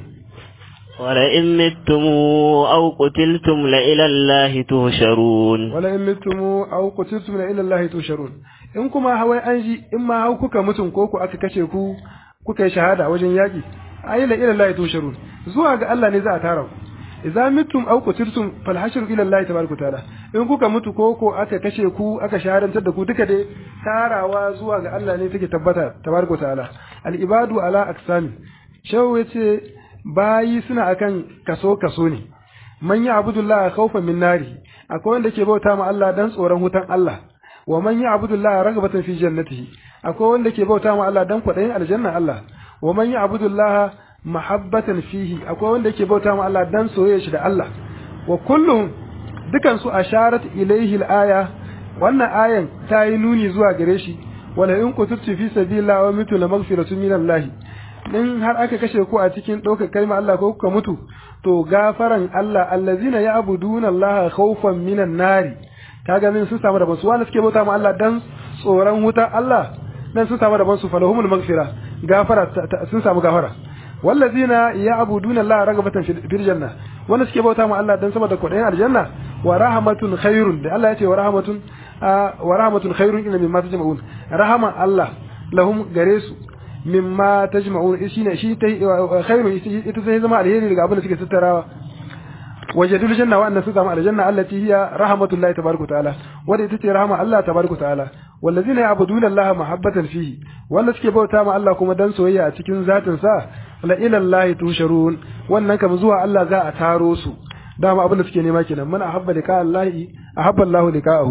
ولئن متم أو قتلتم لإلى الله تهشرون ولئن متم أو قتلتم لإلى الله تهشرون in kuma hawai an ji in ma hau kuka mutum ko ku aka kashe ku kuka yi shahada wajen yaƙi ayi la ila Allah tusharun zuwa ga Allah ne za a tara ku idza mittum aw qutiltum fal hashru ila Allah tabaraka taala in kuka mutu ko ko aka kashe ku aka shahadantar da ku duka dai tarawa zuwa ga Allah ne take tabbata tabaraka taala al ibadu ala aqsami shawu yace bayi suna akan kaso kaso ne man ya abudullah khawfan min nari akwai wanda ke bauta ma Allah dan tsoron hutan Allah wa man ya abudullah ragabatan fi jannatihi akwai wanda ke bauta ma Allah dan kwadayin aljanna Allah wa man ya abudullah mahabbatan fihi akwai wanda ke bauta ma Allah dan soyayya shi da Allah wa kullum dukan su asharat ilaihi al-aya wannan ayan ta yi nuni zuwa gare shi wala in kututu fi sabilillah wa mitu la maghfiratun min Allah in har aka kashe ku a cikin ɗaukar kalma Allah ko kuka mutu to gafaran Allah allazina ya'buduna Allah khawfan minan nari kaga min sun samu rabon su wanda suke bauta ma Allah dan tsoron wuta Allah dan sun samu rabon su falahumul maghfira gafara sun samu gafara wallazina ya'buduna Allah ragabatan fil janna wanda suke bauta ma Allah dan saboda kudayen aljanna wa rahmatun khairun da Allah ya ce wa rahmatun wa rahmatun khairun inna mimma tajma'un rahama Allah lahum gare su mimma tajma'un shine shi ta khairu ita sai zama alheri daga abin da suke tattarawa wajadul janna wa anna su zama aljanna allati hiya rahmatullahi tabaraka ta'ala wanda ita ce rahama Allah tabaraka ta'ala wallazina ya'buduna Allah mahabbatan fihi wanda suke bauta ma Allah kuma dan soyayya a cikin zatin sa la ila Allah tusharun wannan kam zuwa Allah za a taro su dama abin da suke nema kenan man ahabba lika Allah ahabba Allah lika'ahu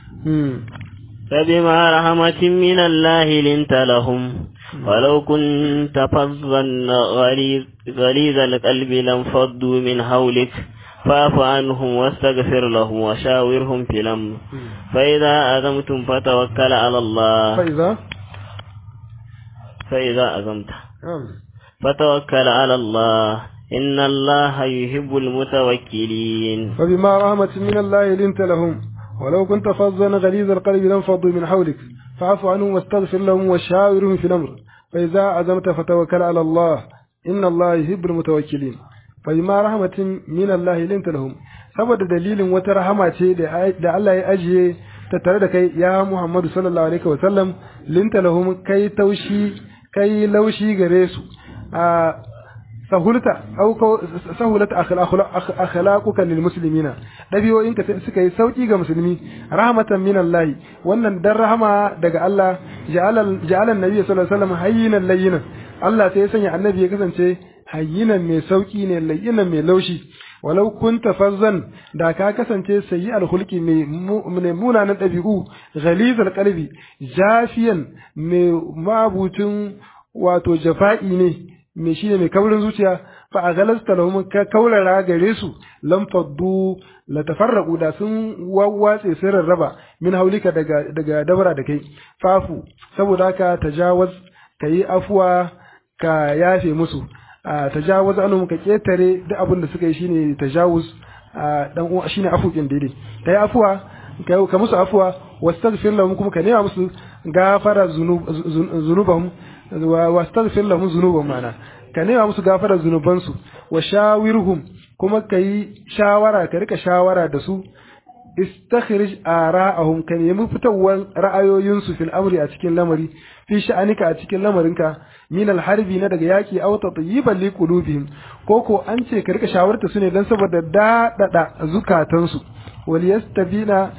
فبما رحمة من الله لنت لهم ولو كنت فظا غليظ, غليظ القلب لانفضوا من حولك فاعف عنهم واستغفر لهم وشاورهم في الأمر فإذا أزمتم فتوكل على الله فإذا فإذا أزمت فتوكل على الله إن الله يحب المتوكلين فبما رحمة من الله لنت لهم ولو كنت فظا غليظ القلب لانفضوا من حولك فاعف عنهم واستغفر لهم وشاورهم في الأمر fa idza azamta fatawakkal ala Allah inna Allah yuhibbul mutawakkilin fa bima rahmatin min Allah linta lahum saboda dalilin wata rahama ce da Allah ya ajiye ta tare da kai ya Muhammadu sallallahu alaihi wa sallam linta lahum kai taushi kai laushi gare su a sahulta au sahulata akhlaquka lil muslimina dabiyoyinka suka yi sauki ga musulmi rahmatan min Allah wannan dan rahama daga Allah ja'alan ja'alan nabi sallallahu alaihi wasallam hayyinan layyinan Allah sai ya sanya annabi ya kasance hayyinan mai sauki ne layyinan mai laushi walau kunta fazzan da ka kasance sayi alhulki mai munanan ɗabi'u ghalizal qalbi jafiyan mai mabutin wato jafa'i ne mai shine mai kaurin zuciya fa a galasta lahum ka kaurara gare su lam faddu la tafarraqu da sun wawwatse sun rarraba min haulika daga daga dabara da kai fafu saboda haka tajawaz kayi afuwa ka yafe musu tajawuz anhum ka ketare duk abin da suka yi shine tajawuz dan uwa shine afukin daidai kai afuwa kai ka musu afuwa wastaghfir lahum kuma ka nema musu gafara zunubahum wastaghfir lahum zunubahum mana ka nema musu gafara zunubansu wa shawirhum kuma kai shawara ka rika shawara da su istakhrij ara'ahum ka nemi fitowar ra'ayoyinsu fil amri a cikin lamari fi sha'anika a cikin lamarinka min harbi na daga yaki aw tatyiban li qulubihim ko ko an ce ka rika shawarta su ne dan saboda dadada zukatansu wal yastabina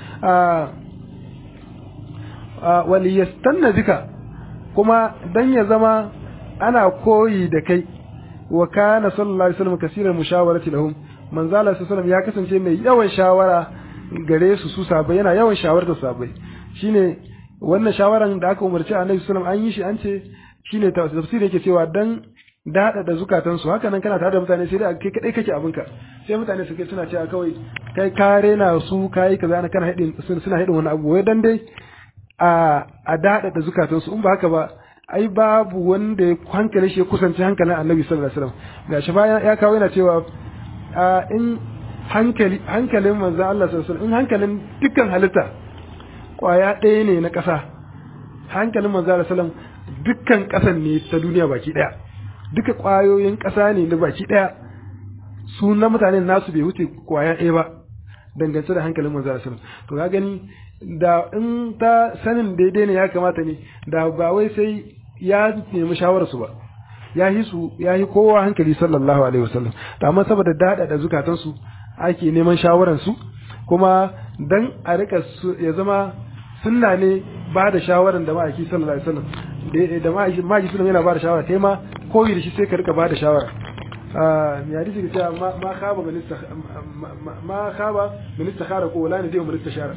wal yastanna bika kuma dan ya zama ana koyi da kai wa kana sallallahu alaihi wasallam kaseeran mushawarati lahum manzo Allah sallallahu ya kasance mai yawan shawara gare su su sabai yana yawan shawartar sabai shine wannan shawaran da aka umarci annabi sallallahu alaihi wasallam an yi shi an ce shine tafsiri yake cewa dan dada da zukatan su haka nan kana tare da mutane sai dai kai kadai kake abinka sai mutane su kai suna cewa kawai kai kare na su kai kaza na kana hadin suna hadin wani abu wai dan dai a a dada da zukatan su in ba haka ba ai babu wanda ya hankali shi ya kusanci hankalin annabi sallallahu alaihi wasallam gashi bayan ya kawo yana cewa in hankali hankalin manzon Allah sallallahu alaihi wasallam in hankalin dukkan halitta kwaya ɗaya ne na ƙasa hankalin manzon Allah sallallahu dukkan ƙasan ne ta duniya baki ɗaya duka ƙwayoyin ƙasa ne na baki ɗaya su na mutane nasu bai wuce kwaya ɗaya ba dangance da hankalin manzon Allah sallallahu to ka gani da in ta sanin daidai ne ya kamata ne da ba wai sai ya nemi shawararsu ba ya yi su ya yi kowa hankali sallallahu alaihi wasallam to amma saboda dada da zukatansu ake neman shawararsu kuma dan a rika ya zama sunna ne ba da shawaran da ma'aiki sallallahu alaihi wasallam da ma'aiki ma'aiki sallallahu yana ba da shawara kai ma koyi da shi sai ka rika ba da shawara ya hadisi ga cewa ma khaba minista ma khaba minista khara ko wala ne dai minista shara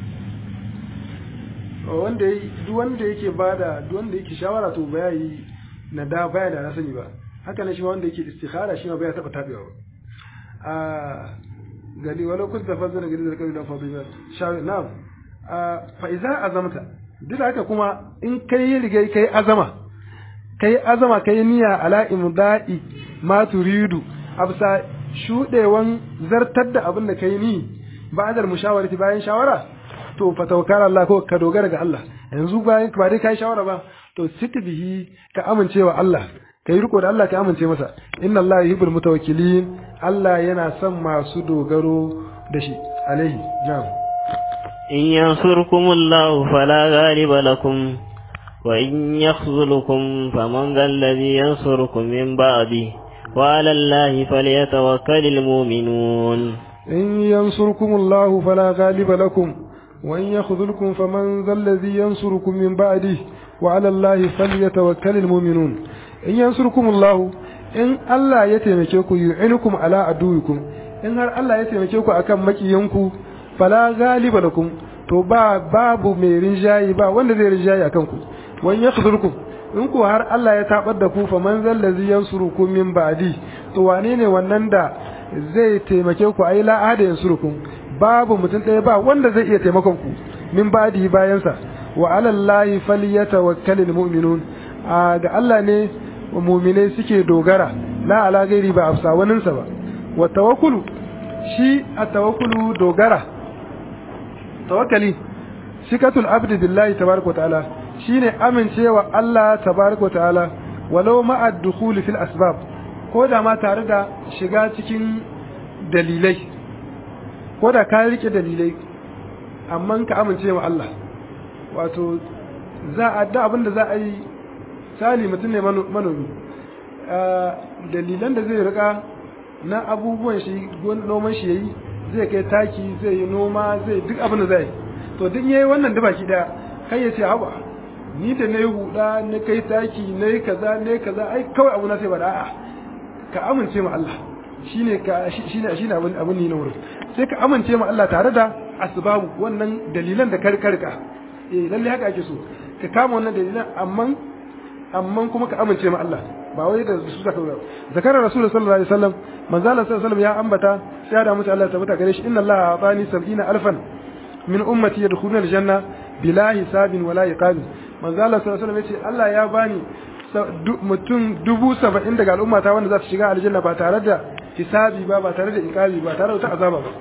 wanda duk wanda yake bada duk wanda yake shawara to ba yi na da baya da na sani ba haka ne shi wanda yake istikhara shi ma baya taba tabewa ba a gani wala kun tafazzara gari da kai da fadila shawi na'am fa idza azamta duk haka kuma in kai rigai kai azama kai azama kai niyya ala imda'i ma turidu absa shudewan zartar da abin da kai ni ba'dal mushawarati bayan shawara to fa tawakkal Allah ko ka dogara ga Allah yanzu bayan ba dai kai shawara ba to siti bihi ka amincewa Allah kai riko da Allah ka amince masa inna Allah yuhibbul mutawakkilin Allah yana son masu dogaro da shi alaihi jam in yansurkumullahu fala ghaliba lakum wa in yakhzulukum faman alladhi yansurukum min ba'di wa 'ala Allahi falyatawakkalul mu'minun in yansurkumullahu fala ghaliba lakum وإن يخذلكم فمن ذا الذي ينصركم من بعده وعلى الله فليتوكل المؤمنون إن ينصركم الله إن الله يتمكيكم يعينكم على عدوكم إن هر الله يتمكيكم أكم مكيانكم فلا غالب لكم to ba babu mai rinjayi ba wanda zai rinjayi akan ku wan yakhdhurkum in ku har Allah ya tabar da ku fa man zallazi yansurukum min ba'di to wane ne wannan da zai taimake ku ai la ahada yansurukum babu mutum ɗaya ba wanda zai iya taimakon ku min badi bayansa wa alallahi falyatawakkalul mu'minun ga Allah ne mu'minai suke dogara la ala gairi ba afsa waninsa ba wa tawakkulu shi a tawakkulu dogara tawakkali sikatul abdi billahi tabaraka ta'ala shine amincewa Allah tabaraka wa ta'ala walau ma'a dukhuli fil asbab ko da ma tare da shiga cikin dalilai ko da ka rike dalilai amma ka amince wa Allah wato za a da abin da za a yi sali mutum ne manomi dalilan da zai rika na abubuwan shi noman shi yayi zai kai taki zai yi noma zai duk abin da zai to duk yayi wannan da baki daya kai ya ce haba ni da na yi huda na kai taki na yi kaza na yi kaza ai kawai abu na sai ba da a'a ka amince ma Allah shine ka shine shine abin abin ni na wurin sai ka amince ma Allah tare da asbabu wannan dalilan da karkarka eh lalle haka ake so ka kama wannan dalilan amma amma kuma ka amince ma Allah ba wai da su zaka ba zakarar rasul sallallahu alaihi wasallam manzo Allah sallallahu alaihi wasallam ya ambata sai da mutu Allah tabbata gare shi inna Allah atani 70 alfan min ummati yadkhuluna aljanna bila hisabin wala iqabin manzo Allah sallallahu alaihi wasallam yace Allah ya bani mutum dubu saba'in daga al'ummata wanda za su shiga aljanna ba tare da hisabi ba ba tare da iqabi ba tare da wata azaba ba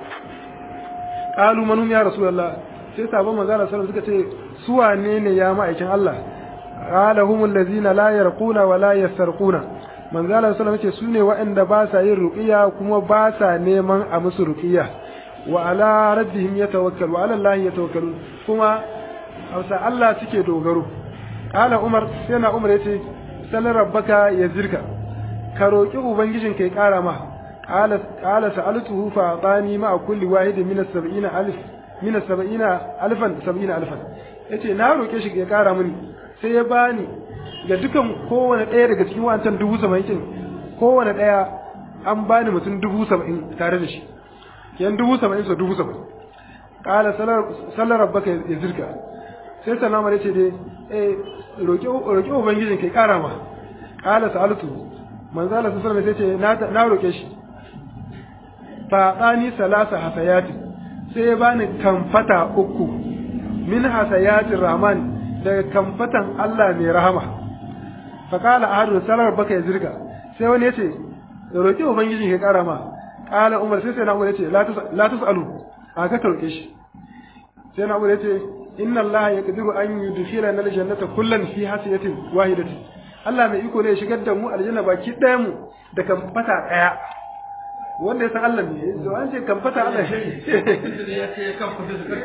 qalu manum ya rasulullah sai sabon manzo Allah sallallahu alaihi wasallam suka ce su wane ne ya ma'aikin Allah qala humul ladzina la yarquna wa la yasarquna manzo Allah sallallahu alaihi wasallam ce sune waɗanda ba sa yin ruqiya kuma ba sa neman a musu ruqiya wa ala rabbihim yatawakkalu wa ala Allah yatawakkalun kuma hausa Allah suke dogaro qala umar sai na umar yace sallar rabbaka yazirka ka roki ubangijin kai kara ma qala qala sa'altuhu fa atani ma kulli wahidin min as-70 alif min as-70 alfan 70 alfan yace na roke shi ya kara mini sai ya bani ga dukan kowane ɗaya daga cikin wancan dubu saba'in kowane ɗaya an bani mutum dubu saba'in tare da shi yan dubu saba'in so dubu saba'in qala sallar rabbaka yazirka sai sallama ya ce dai eh roƙi ubangijin kai ƙara ma ƙala sa'altu manzo Allah sallallahu alaihi sai ce na roƙe shi fa qani salasa hasayati sai ya bani kamfata uku min hasayati rahman daga kamfatan Allah mai rahama fa qala ahadu salar baka ya zirga sai wani ya ce roƙi ubangijin kai ƙara ma ƙala umar sai sai na umar ya ce la tusalu a ka roƙe shi sai na umar ya ce inna Allah ya kadiru an yudkhila na aljannata kullan fi hasiyatin wahidatin Allah mai iko ne ya shigar da mu aljanna baki ɗaya mu da kan fata ɗaya wanda ya san Allah ne to an ce kan fata Allah shi ya ce kan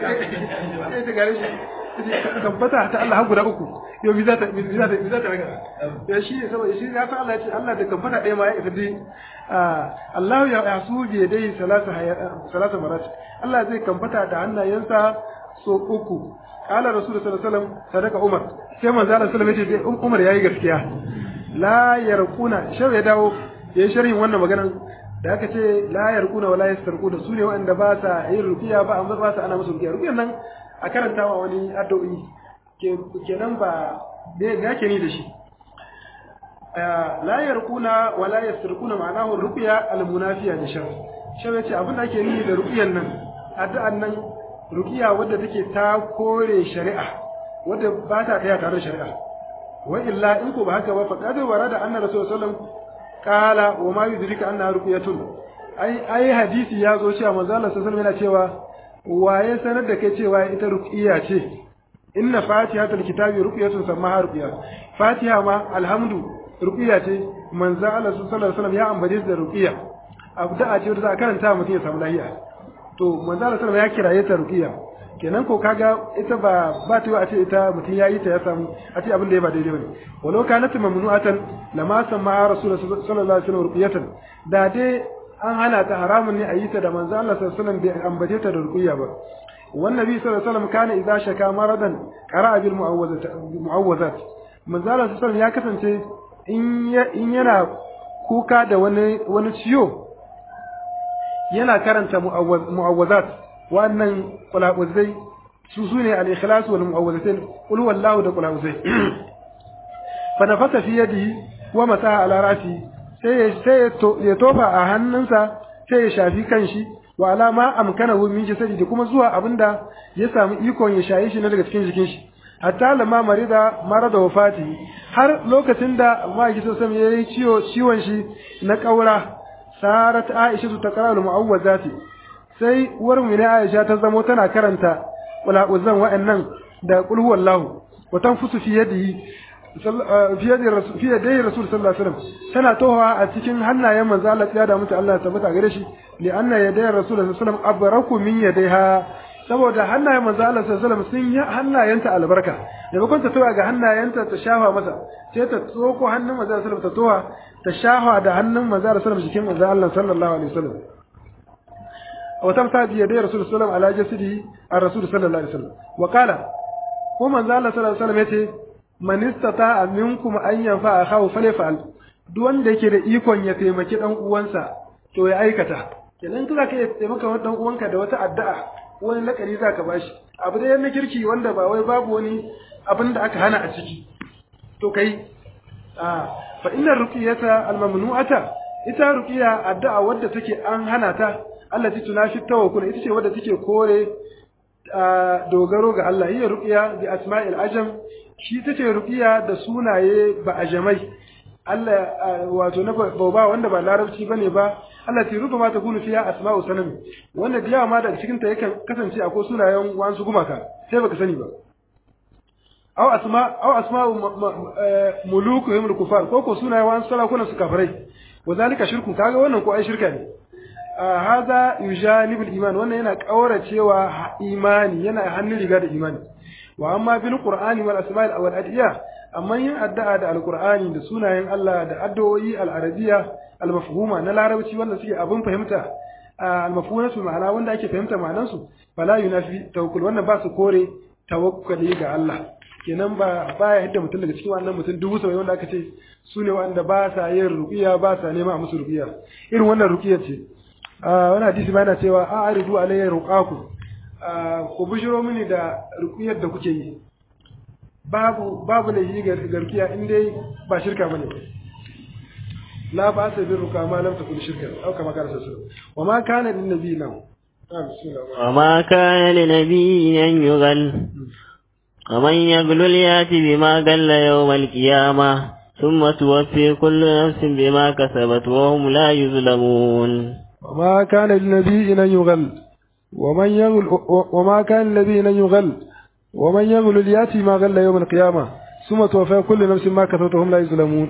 fata ta Allah har guda uku yau bi za ta bi za ta bi za ta raga ya shi ne saboda shi ya san Allah ya ce Allah da kan fata ɗaya ma ya isa dai Allah ya yasu bi dai salasa salasa marat Allah zai kan fata da hannayensa so uku kala rasul sallallahu alaihi wasallam sadaka umar sai manzo Allah sallallahu alaihi wasallam umar yayi gaskiya la yarquna shau ya dawo yayi sharhin wannan maganan da aka ce la yarquna wala yastarquna su ne wanda ba sa yin ruqiya ba amma ba sa ana musu ruqiya ruqiyan nan a karantawa wani addu'i kenan ba me yake ni da shi la yarquna wala yastarquna ma'anahu ruqiya al-munafiya da shar shau yace abin da ake ni da ruqiyan nan addu'an nan rukiya wadda take ta kore shari'a wadda ba ta tsaya tare da shari'a wa illa in ko ba haka ba fa qad warada anna rasul sallallahu qala wa ma yudrika anna ruqyatun ai ai hadisi ya zo cewa manzo Allah sallallahu yana cewa waye sanar da kai cewa ita ruqiya ce inna fatihatul kitabi ruqyatun samaha ruqiya fatiha ma alhamdu ruqiya ce manzo Allah sallallahu alaihi wasallam ya ambace da ruqiya abda ce wanda za a karanta mutum ya samu lafiya to manzo Allah sallallahu ya kiraye ta ruqiya kenan ko kaga ita ba ba ta a ce ita mutum yayi ta ya samu a ce abin da ya ba daidai bane walau kanat mamnu'atan lama sama rasul sallallahu alaihi wasallam ruqiyatan da dai an hana ta haramun ne a yi ta da manzo Allah sallallahu alaihi wasallam bai ambace ta da ruqiya ba wannan nabi sallallahu alaihi wasallam kana idza shaka maradan qara'a bil mu'awwazat mu'awwazat manzo Allah sallallahu alaihi wasallam ya kasance in yana kuka da wani wani ciwo yana karanta mu'awwazat wannan qula'uzai su sune al-ikhlas wal mu'awwazatain qul huwallahu da qula'uzai fa nafasa fi yadihi wa masaha ala rasi sai sai ya tofa a hannunsa sai ya shafi kanshi wa alama amkanahu min jasadi da kuma zuwa abinda ya samu ikon ya shaye shi na daga cikin jikin shi hatta lamma marida marada wafati har lokacin da ma'aiki sosai ya yi ciwon shi na kaura sarat aisha ta kara mu'awwazati sai uwar mu ne aisha ta zamo tana karanta qula'uzan wa'annan da qul huwallahu wa tanfusu fi yadihi fi yadi rasul fi yadi rasul sallallahu alaihi wasallam tana towa a cikin hannayen manzo Allah ya da mutu Allah tabbata gare shi li anna yaday rasul sallallahu alaihi wasallam abraku min yadayha saboda hannayen manzo Allah sallallahu alaihi wasallam sun yi hannayenta albarka maimakon ta towa ga hannayenta ta shafa masa sai ta tsoko hannun manzo Allah sallallahu alaihi wasallam ta towa ta shafa da hannun manzo Allah sallallahu alaihi wasallam jikin manzo Allah sallallahu alaihi wasallam وتمسح بيدي رسول الله صلى الله عليه وسلم على جسده الرسول صلى الله عليه وسلم وقال ko manzo Allah sallallahu alaihi wasallam yace man istata minkum an yanfa akhahu falyafal duk wanda yake da ikon ya taimaki dan uwansa to ya aikata kenan kaza ka taimaka wa dan uwanka da wata addu'a wani lakari zaka bashi abu da na kirki wanda ba wai babu wani abin da aka hana a ciki to kai a fa inna ruqiyata almamnu'ata ita ruqiya addu'a wadda take an hana ta allati tunafi tawakkul ita ce wadda take kore dogaro ga Allah hiya ruqiya bi asma'il ajam shi tace ruqiya da sunaye ba ajamai Allah wato na ba wanda ba larabci bane ba Allah ti ruba ma ta kunu fiya asma'u sanami wanda da yawa ma daga cikin ta yakan kasance akwai sunayen wasu gumaka sai baka sani ba aw asma aw asma'u mulukuhum al-kufar ko ko sunayen wasu sarakunan su kafirai wa zalika shirku kaga wannan ko ai shirka ne hada yujanibul iman wannan yana kauracewa imani yana hannun riga da imani wa amma bil qur'ani wal asma'il wal adiya amma yin addu'a da alqur'ani da sunayen Allah da addu'o'i al arabiyya al mafhuma na larabci wanda suke abin fahimta al mafhumatu ma'ana wanda ake fahimta ma'anan su fala yunafi tawakkul wannan ba su kore tawakkali ga Allah kenan ba baya yadda mutum daga cikin wannan mutum dubu saba'in wanda aka ce su ne wanda ba sa yin ruqiya ba sa nema a musu ruqiya irin wannan ruqiya ce wani hadisi ba yana cewa a aridu alayya ruqaku ku bishiro mini da ruqiyar da kuke yi babu babu da yi ga ruqiya in dai ba shirka bane la ba sa bin ruqa ma lam takun shirka au kama kana sallallahu wa ma kana lin nabi nan وما كان لنبي أن يغل ومن يغلل يأتي بما قل يوم القيامة ثم توفي كل نفس بما كسبت وهم لا يظلمون وما كان للنبي أن يغل ومن يغل وما كان للنبي أن يغل ومن يغل يأتي ما غل يوم القيامة ثم توفى كل نفس ما كسبت وهم لا يظلمون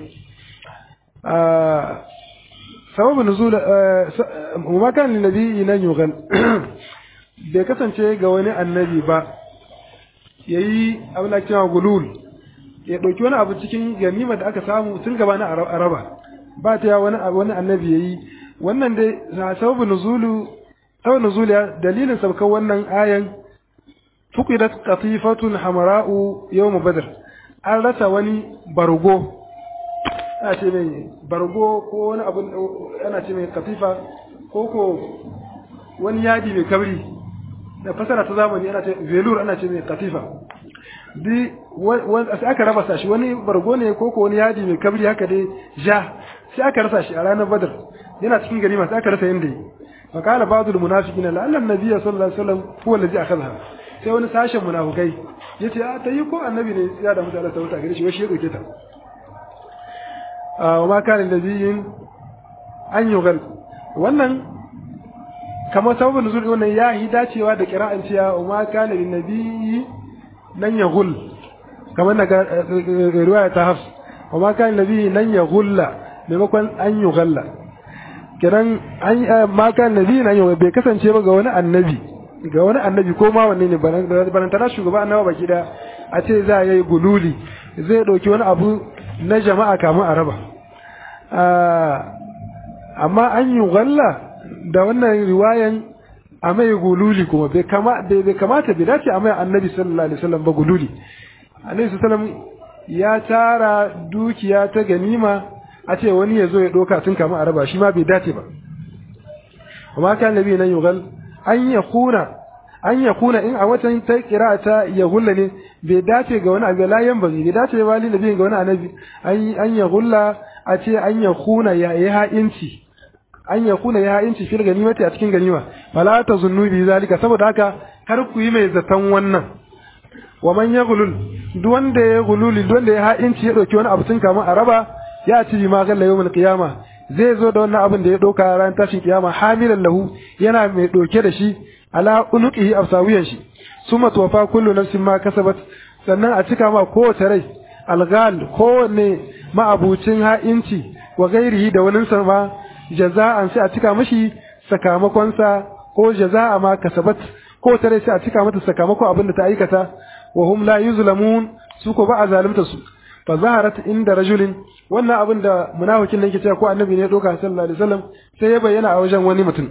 آه سبب نزول آه وما كان للنبي أن يغل bai kasance ga wani annabi ba ya yi abin da cewa gulul ya ɗauki wani abu cikin ganima da aka samu tun gaba na araba ba ta wani wani annabi ya yi wannan dai sababu nuzulu sababu nuzulu dalilin sabkan wannan ayan fuqidat qatifatun hamara'u yawm badr an rasa wani bargo ana ce mai bargo ko wani abu ana ce mai katifa ko ko wani yadi mai kabri da fasara ta zamani ana ce velur ana ce mai katifa di sai aka raba sashi wani bargo ne ko ko wani yadi mai kabri haka dai ja sai aka rasa shi a ranar badar yana cikin ganima sai aka rasa yanda yi fa kana ba'dul munafiqina la anna nabiyya sallallahu alaihi wasallam huwa allazi akhadha sai wani sashen munafikai yace a tayi ko annabi ne ya da mutane ta wuta gare shi wai shi ya dauke ta wa ma kana nabiyyin an yugal wannan kamar sababin nuzul wannan ya yi dacewa da kira'an cewa wa ma kana lin nabiyyi nan yaghul kamar daga riwaya ta hafs wa ma kana nabiyyi nan yaghulla maimakon an yughalla kiran an ma kana nabiyyi nan yau bai kasance ba ga wani annabi ga wani annabi ko ma wanne ne barantana shugaba annaba baki da a ce za a yi gululi zai ɗauki wani abu na jama'a kamun a raba amma an yi galla da wannan riwayan a mai gululi kuma bai kamata bai dace a mai annabi sallallahu alaihi wasallam ba gululi annabi sallallahu ya tara dukiya ta ganima a ce wani ya zo ya ɗauka tun kamun a raba shi ma bai dace ba amma kan nabi nan yugal an ya kuna an ya kuna in a watan ta kira ta ya hulla ne bai dace ga wani abu layan ba bai dace ba li nabi ga wani annabi an ya hulla a ce an ya kuna ya yi ha'inci an ya kuna ya ha'inci fil ganimati a cikin ganima fala ta zunnu bi zalika saboda haka kar ku yi mai zaton wannan wa man ya gulul duk wanda ya gululi duk wanda ya ha'inci ya dauki wani abu tun kama a raba ya ci ma galla yawmul qiyama zai zo da wannan abin da ya dauka ran tashin kiyama hamilan lahu yana mai dauke da shi ala unuqihi afsawiyan shi summa tuwafa kullu nafsin ma kasabat sannan a cika ma kowace rai algal kowanne ma'abucin ha'inci wa gairihi da wani ma jaza'an sai a cika mashi sakamakonsa ko jaza'a ma kasabat kowace rai sai a cika mata sakamakon abin da ta aikata wa hum la yuzlamun su ko ba a zalunta su fa zaharat inda rajulin wannan abin da munafikin nan yake cewa ko annabi ne ya doka sallallahu alaihi wasallam sai ya bayyana a wajen wani mutum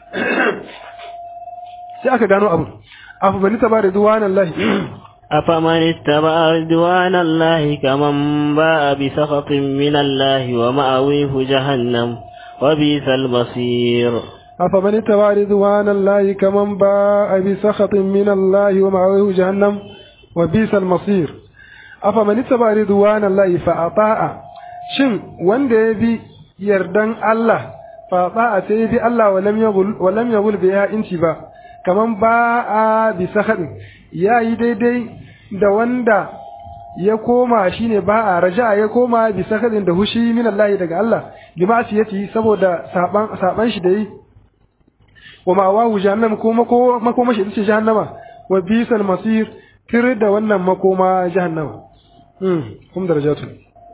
sai aka gano abu afa bani tabari duwanallahi أفمن اتبع رضوان الله كمن باء بسخط من الله ومأويه جهنم وبئس المصير أفمن اتبع رضوان الله كمن باء بسخط من الله ومأويه جهنم وبئس المصير أفمن اتبع رضوان الله فأطاع شن وند يبي يردن الله فأطاع سيبي الله ولم يقل ولم يقل بها انتباه كمن باء بسخط ya yi daidai da wanda ya koma shine ba a raja ya koma bi sakadin da hushi min Allah daga Allah bi ma'siyati saboda saban saban shi da yi wa ma wa jahannam ko mako makoma shi ce jahannama wa bisal masir tir da wannan makoma jahannama hmm kum darajatun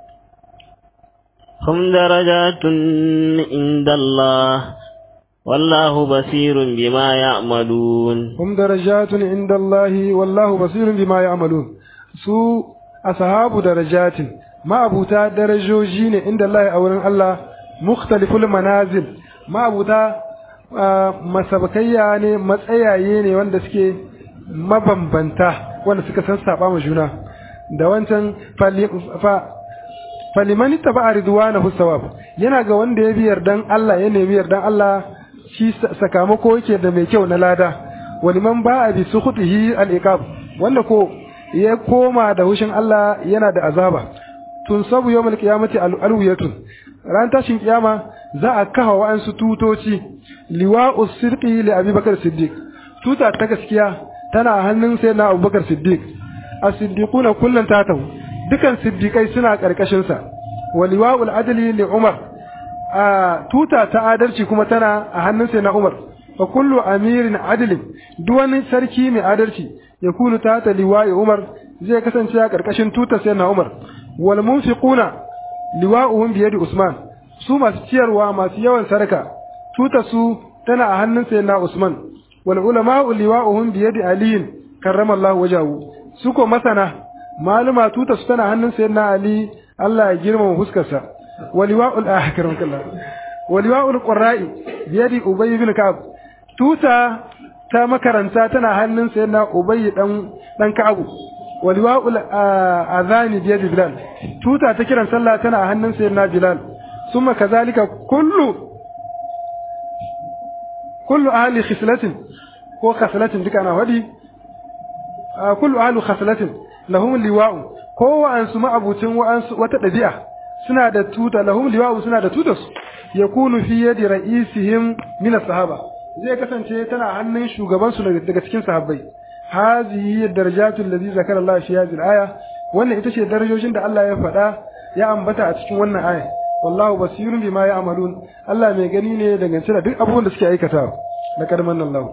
hum darajatun inda Allah والله بصير بما يعملون هم درجات عند الله والله بصير بما يعملون su ashabu darajatin ma'abuta darajoji ne inda Allah a wurin Allah mukhtaliful manazil ma'abuta masabakayya ne matsayaye ne wanda suke mabambanta wanda suka san saba ma juna da wancan falimani taba ridwanahu sawab yana ga wanda ya bi yardan Allah ya nemi yardan Allah shi sakamako yake da mai kyau na lada wani man ba a bi sukhutihi al-iqab wanda ko ya koma da hushin Allah yana da azaba tun sabu yawmal qiyamati al-alwiyatun ran tashin kiyama za a kafa wa'ansu tutoci liwa'us sirqi li abubakar siddiq tuta ta gaskiya tana hannun sai na abubakar siddiq as-siddiquna kullun tatahu dukan siddiqai suna karkashin sa wa liwa'ul adli li umar a tuta ta adalci kuma tana a hannun sai na Umar fa kullu amirin adilin duk wani sarki mai adalci ya kulu ta ta liwa'i Umar zai kasance a karkashin tutar sai na Umar wal munfiquna liwa'uhum bi yadi Usman su masu ciyarwa masu yawan sarka tutar su tana a hannun sai na Usman wal ulama'u liwa'uhum bi yadi Ali karramallahu wajahu su ko masana maluma tutar su tana hannun sai na Ali Allah ya girmama fuskarsa ولواء الآخر كله ولواء القراء بيد أبي بن كعب توتا تا مكرنتا تنا هنن سيدنا أبي دان دان كعب ولواء الأذان بيد بلال توتا تكرن صلى تنا هنن سيدنا بلال ثم كذلك كل كل أهل خصلة ko khasalatin duka ana wadi kullu ahlu khasalatin lahum liwa'u ko wa'ansu ma'abucin wa'ansu wata dabi'a suna da tuta lahum liwa'u suna da tutas yakunu fi yadi ra'isihim min as-sahaba zai kasance tana hannun shugaban su daga cikin sahabbai hazihi darajatu allazi zakara Allah fi hadhihi al-aya wannan ita ce darajojin da Allah ya faɗa ya ambata a cikin wannan aya wallahu basirun bima ya'malun Allah mai gani ne dangance da duk abubuwan da suke aikatawa laqad manna Allah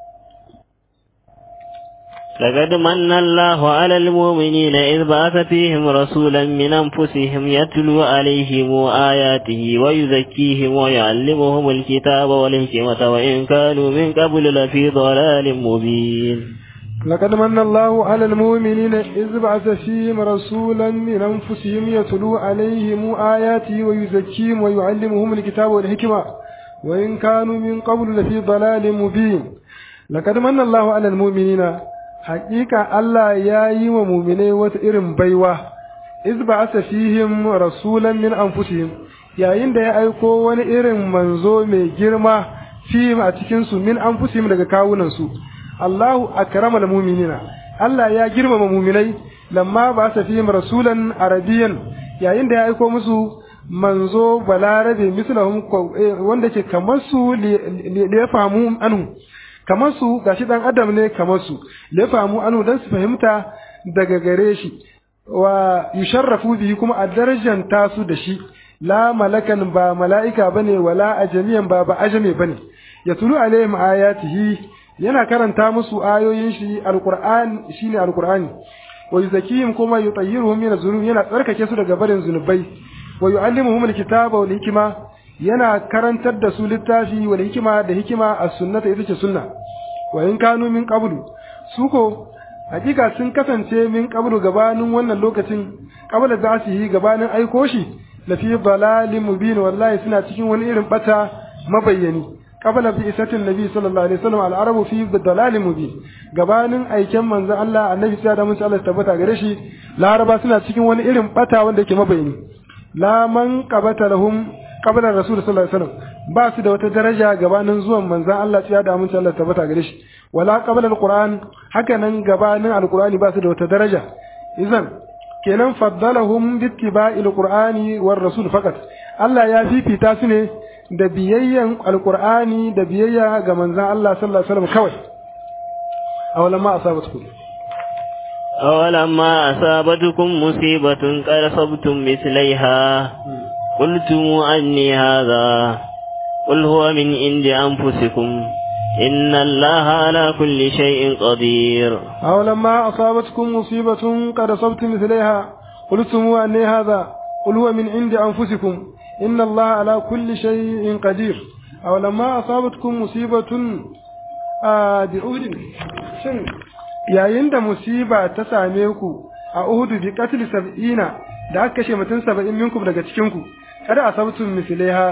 لقد من الله على المؤمنين إذ بعث فيهم رسولا من أنفسهم يتلو عليهم آياته ويزكيهم ويعلمهم الكتاب والحكمة وإن كانوا من قبل لفي ضلال مبين لقد من الله على المؤمنين إذ بعث فيهم رسولا من أنفسهم يتلو عليهم آياته ويزكيهم ويعلمهم الكتاب والحكمة وإن كانوا من قبل لفي ضلال مبين لقد من الله على المؤمنين hakika Allah ya yi wa muminai wata irin baiwa iz ba'asa fihim rasulan min anfusihim yayin da ya aiko wani irin manzo mai girma fihim a cikin su min anfusihim daga kawunan su Allahu akramal mu'minina Allah ya girmama muminai lamma ba'asa fihim rasulan arabiyan yayin da ya aiko musu manzo balarabe mislahum wanda ke kamar su li ya famu anhu kamar su gashi dan adam ne kamar su da famu anu dan su fahimta daga gare shi wa yusharrafu bihi kuma a darajan tasu da shi la malakan ba mala'ika bane wala ajamiyan ba ba ajame bane yatulu alaihim ayatihi yana karanta musu ayoyin shi alquran shine alqurani wa yuzakihim kuma yutahhiruhum min az-zunub yana tsarkake su daga barin zunubai wa yu'allimuhum al-kitaba wal hikma yana karantar da su littafi wal hikima da hikima as-sunnata ita ce sunna wa in kanu min qablu su ko hakika sun kasance min qablu gabanin wannan lokacin qabla za su yi gabanin aiko shi la fi dalalin mubin wallahi suna cikin wani irin bata mabayyani qabla bi isatin nabi sallallahu alaihi wasallam al-arabu fi dalalin mubin gabanin aiken manzon Allah annabi sai da mun Allah tabbata gare shi laraba suna cikin wani irin bata wanda yake mabayyani la man qabata lahum qabla rasul sallallahu alaihi wasallam ba su da wata daraja gabanin zuwan manzon Allah ya da mun Allah tabbata gare shi wala qabla alquran haka nan gabanin alqurani ba su da wata daraja idan kenan faddalahum bittiba'il qur'ani war rasul faqat Allah ya fifita su ne da biyayyan alqur'ani da biyayya ga manzon Allah sallallahu alaihi wasallam kawai awalamma asabatkum أولما أصابتكم مصيبة قد صبتم مثليها قلتم أني هذا قل هو من عند أنفسكم إن الله على كل شيء قدير أولما أصابتكم مصيبة قد أصبتم مثليها قلتم أني هذا قل هو من عند أنفسكم إن الله على كل شيء قدير أولما أصابتكم مصيبة آه بعود شن yayin da musiba ta same ku a Uhudu bi qatl sab'ina da aka kashe mutum saba'in minkum daga cikin ku kada asabtum mislaiha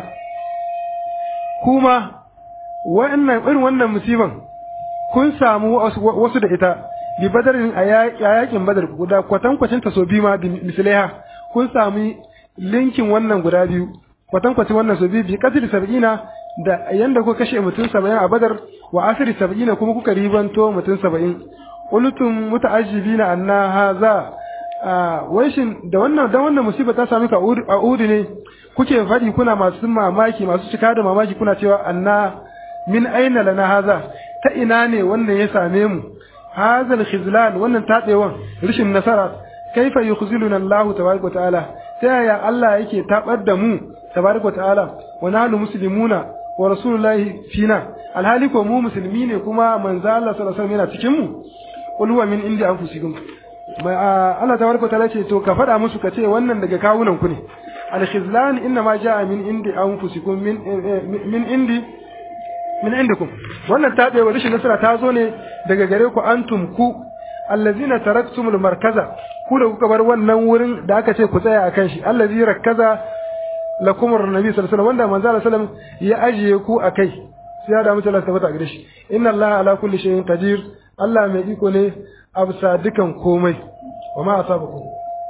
kuma wa'annan irin wannan musiban kun samu wasu da ita bi badarin a yakin badar guda kwatan kwacin ta so bi ma mislaiha kun sami linkin wannan guda biyu kwatan kwacin wannan so biyu bi qatl sab'ina da yanda kuka kashe mutum saba'in a badar wa asiri sab'ina kuma kuka ribanto mutum saba'in qultum muta'ajjibina anna hadha wai shin da wannan da wannan musiba ta sami ka a udu ne kuke faɗi kuna masu mamaki masu cika da mamaki kuna cewa anna min aina lana haza ta ina ne wannan ya same mu hazal khizlan wannan tabewan rishin nasara kaifa yukhziluna Allah tabaraka wa ta'ala ta yaya Allah yake tabar da mu tabaraka wa ta'ala wa nahnu muslimuna wa rasulullahi fina alhali ko mu musulmi ne kuma manzo Allah sallallahu alaihi wasallam yana cikin mu qul huwa min indi anfusikum mai Allah tabaraka wa ta'ala ce to ka faɗa musu ka ce wannan daga kawunan ku ne al-khizlan inna ma jaa min indi anfusikum min min indi min indikum wannan tabewa rashin nasara ta zo ne daga gare ku antum ku allazina taraktumul markaza ku da kuka bar wannan wurin da aka ce ku tsaya akan shi allazi rakkaza lakum annabi sallallahu alaihi wasallam wanda manzo sallallahu alaihi wasallam ya ajiye ku akai sai ya da mutu Allah tabbata gare shi inna Allah ala kulli shay'in qadir Allah mai iko ne a bisa dukan komai wa ma asabakum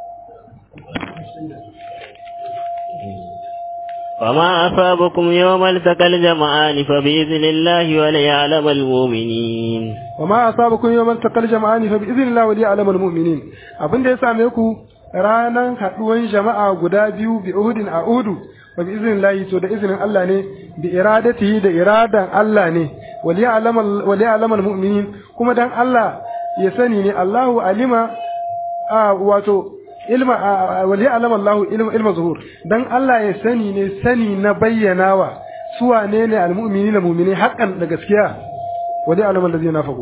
وما أصابكم يوم التقى الجمعان فبإذن الله وليعلم المؤمنين وما أصابكم يوم التقى الجمعان فبإذن الله وليعلم المؤمنين abin da ya same ku ranan haduwan jama'a guda biyu bi Uhudin a Uhudu wa bi iznillahi to da izinin Allah ne bi iradatihi da iradan Allah ne waliya'lamal waliya'lamal mu'minin kuma dan Allah ya sani ne Allahu alima a wato ilma wali alama Allah ilma ilma zuhur dan Allah ya sani ne sani na bayyanawa su wane ne almu'mini na mu'mini haƙan da gaskiya wali alama allazina nafaqu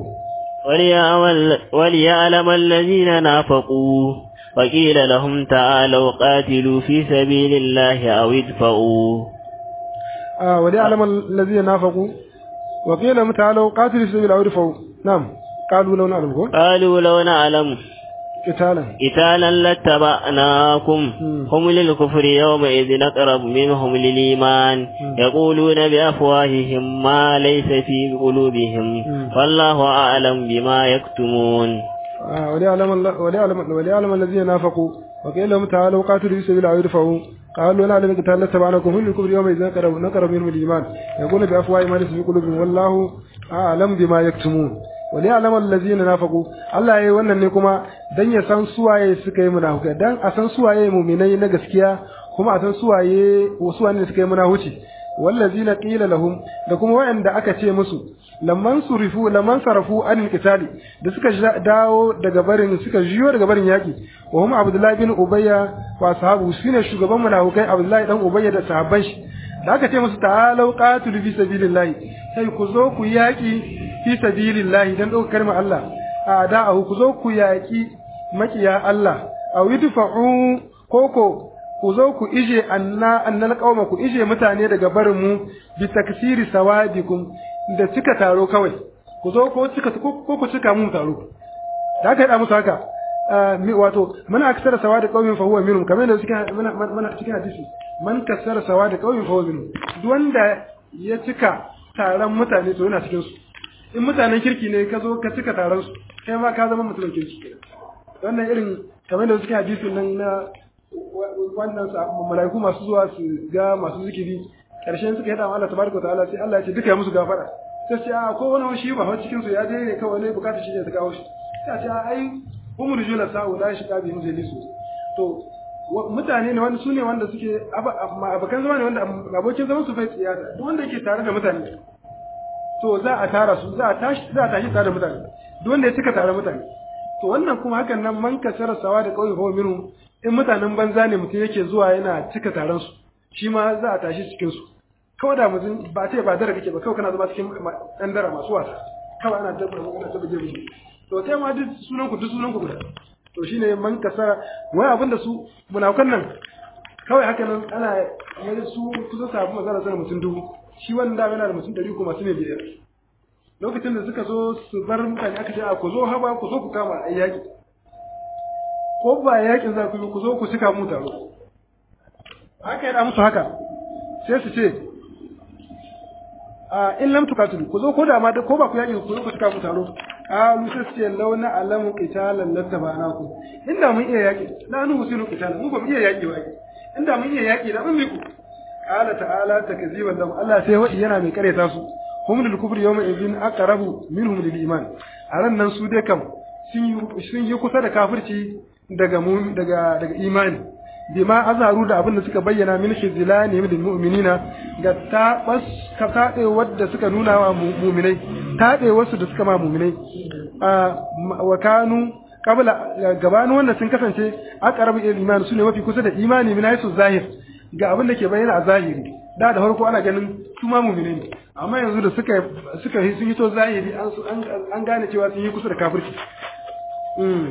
wali alama allazina nafaqu وقيل لهم تعالوا قاتلوا في سبيل الله أو ادفعوا آه وليعلم الذين نافقوا وقيل لهم تعالوا قاتلوا في سبيل الله أو ادفعوا نعم قالوا لو نعلم قالوا لو نعلم قتالا قتالا لاتبعناكم هم للكفر يومئذ أقرب منهم للإيمان يقولون بأفواههم ما ليس في قلوبهم والله أعلم بما يكتمون آه وليعلم, الله وليعلم, وليعلم الذين نافقوا وقيل لهم تعالوا قاتلوا في سبيل الله يدفعوا قالوا لا نعلم قتالا لاتبعناكم هم للكفر يومئذ أقرب نقرب منهم الإيمان يقولون بأفواههم ما ليس في قلوبهم والله أعلم بما يكتمون wali alamar lazina nafaqu Allah yayi wannan ne kuma dan ya san suwaye suka yi munafukai dan a san suwaye mu'minai na gaskiya kuma a san suwaye suwaye suka yi munafuci wallazina qila lahum da kuma wayanda aka ce musu lamman surifu lamman sarafu anil qitali da suka dawo daga barin suka jiyo daga barin yaki wa hum abdullahi bin ubayya wa sahabu shine shugaban munafukai abdullahi dan ubayya da sahabban shi da aka ce musu ta'alau qatilu fi sabilillah sai ku zo ku yaki fi sabilillahi dan dauka kalmar Allah a da'ahu ku zo ku yaki makiya Allah aw yudfa'u koko ku zo ku ije anna annal qauma ku ije mutane daga barin mu bi taksiri sawadikum da cika taro kawai ku zo ko cika ko ku cika mu taro da aka yi musu haka wato man aksara sawadi qaumin fa huwa minhum kamar da cikin mana cikin hadisi man kasara sawadi qaumin fa huwa minhum duk wanda ya cika taron mutane to yana cikin su in mutanen kirki ne ka zo ka cika taron su kai ma ka zama mutumin kirki wannan irin kamar da cikin hadisin nan na wannan mala'iku masu zuwa su ga masu zikiri karshen suka yada Allah tabaraka ta'ala sai Allah ya ce duka ya musu gafara sai ce a ko wani shi ba fa cikin su ya je ne kawai ne bukatar shi ne ta kawo shi sai ce ai umur jula sa'u la shi kabi mu zai to mutane ne wanda su ne wanda suke abokan zama ne wanda abokin zaman su fai tsiyata duk wanda yake tare da mutane to za a tara su za a tashi za a tashi tare da mutane duk wanda ya cika tare mutane to wannan kuma hakan nan man kasara sawa da kauye ko minu in mutanen banza ne mutum yake zuwa yana cika taron su shi ma za a tashi cikin su kawai da mutum ba ce ba dara kake ba kawai kana zama cikin ɗan dara masu wasa kawai ana dabba ana dabba jirgi to kai ma duk sunan ku duk sunan ku guda to shine man kasara wai abin da su munafukan nan kawai haka nan ana mai su kusa sabu mazara sana mutum dubu shi wannan da yana da mutum ɗari ko masu ne biyar lokacin da suka zo su bar mutane aka ce a ku zo haba ku zo ku kama a yaƙi ko ba yaƙin za ku yi ku zo ku cika mu taro haka yana musu haka sai su ce a in lam tukatulu ku zo ko da ma ko ba ku yaƙi ku zo ku cika mu taro a musa su ce launa alamu qitalan lattaba'naku inda mun iya yaƙi la nu husilu qitalan mu ba mu iya yaƙi ba inda mun iya yaƙi da mun miku qala ta'ala takziban lahum Allah sai wadi yana mai kareta su hum lil kufri yawma idhin aqrabu minhum lil iman a ran nan su dai kam sun yi kusa da kafirci daga daga daga imani bima azharu da abin da suka bayyana min khizlani lil mu'minina ga tabas ka tade wadda suka nuna wa mu'minai tade wasu da suka ma mu'minai wa kanu kabla gabanin wannan sun kasance aqrabu ila iman sune mafi kusa da imani min haisu zahir ga abin da ke bayyana a zahiri da da farko ana ganin su ma mu'mini ne amma yanzu da suka suka yi sun yi to zahiri an an gane cewa sun yi kusa da kafirci mm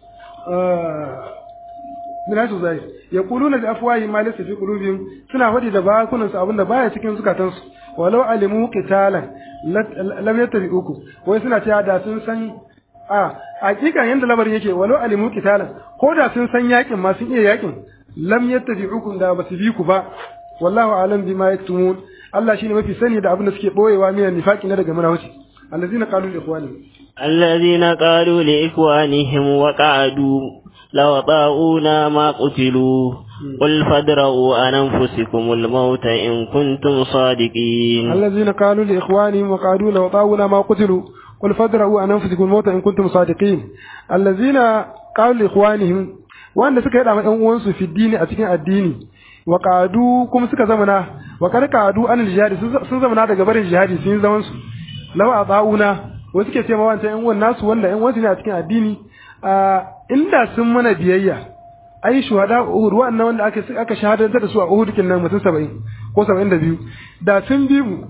min haisu zahir yaquluna bi afwahi ma laysa fi qulubihim suna fadi da bakunan su abin da baya cikin zukatansu walau alimu qitalan lam yattabi'uku wai suna cewa da sun san a hakikan yanda lamarin yake walau alimu qitalan ko da sun san yakin ma sun iya yakin lam yattabi'ukum da basu bi ku ba wallahu alam bima yaktumun Allah shine mafi sani da abin da suke boyewa minan nifaqi na daga munafici allazina qalu li ikhwanihim allazina qalu li ikhwanihim wa qa'adu law ta'una ma qutilu قل فادرؤوا عن أنفسكم الموت إن كنتم صادقين الذين قالوا لإخوانهم وقالوا لو طاونا ما قتلوا قل فادرؤوا عن أنفسكم الموت إن كنتم صادقين الذين قالوا لإخوانهم wanda suka yada ma ƴan uwansu fi dini a cikin addini wa qadu kuma suka zamana wa kad qadu an jihadi sun zamana daga barin jihadi sun zaman su law atauna wasu suke ce ma wancan ƴan uwan nasu wanda ƴan uwansu ne a cikin addini inda sun mana biyayya ai shuhada Uhud wannan wanda aka aka shahadantar da su a Uhud kin nan mutum 70 ko 72 da sun bi mu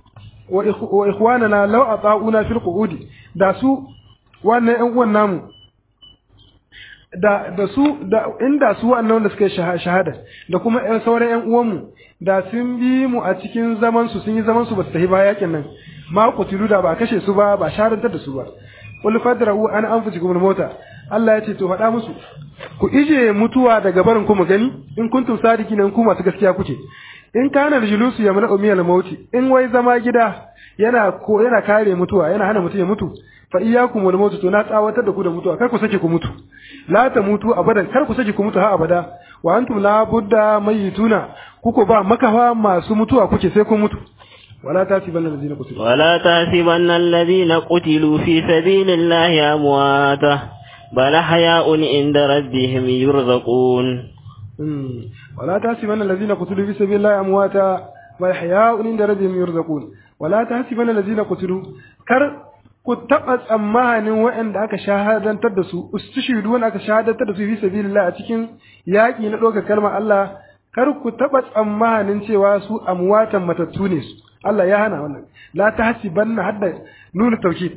wa ikhwanana law ata'una fil qu'udi da su wannan ƴan uwan namu da da su da inda su wannan wanda suka yi shahada da kuma ƴan sauran ƴan uwanmu da sun bi mu a cikin zaman su sun yi zaman su ba su tafi ba yakin nan ma kutilu da ba kashe su ba ba shahadantar da su ba qul fadra'u an anfusikum al-mauta Allah ya ce to faɗa musu ku ije mutuwa daga barin ku mu gani in kuntum sadiqina ku masu gaskiya kuke in kana julusu ya mana umiyal mauti in wai zama gida yana ko yana kare mutuwa yana hana mutum ya mutu fa iyyakum wal mautu to na tsawatar da ku da mutuwa kar ku sake ku mutu la ta mutu abadan kar ku sake ku mutu har abada wa antum la budda mayituna kuko ba makafa masu mutuwa kuke sai kun mutu ولا تحسبن الذين قتلوا ولا تحسبن الذين قتلوا في سبيل الله أمواتا بل أحياء عند ربهم يرزقون ولا تحسبن الذين قتلوا في سبيل الله أمواتا بل أحياء عند ربهم يرزقون ولا تحسبن الذين قتلوا كر ku taɓa tsammanin waɗanda aka shahadantar da su ustushidu wanda aka shahadantar da su fi sabilillah a cikin yaƙi na ɗaukar kalmar Allah kar ku taɓa tsammanin cewa su amwatan matattu ne su Allah ya hana wannan la tahsibanna hadda nuna tawkid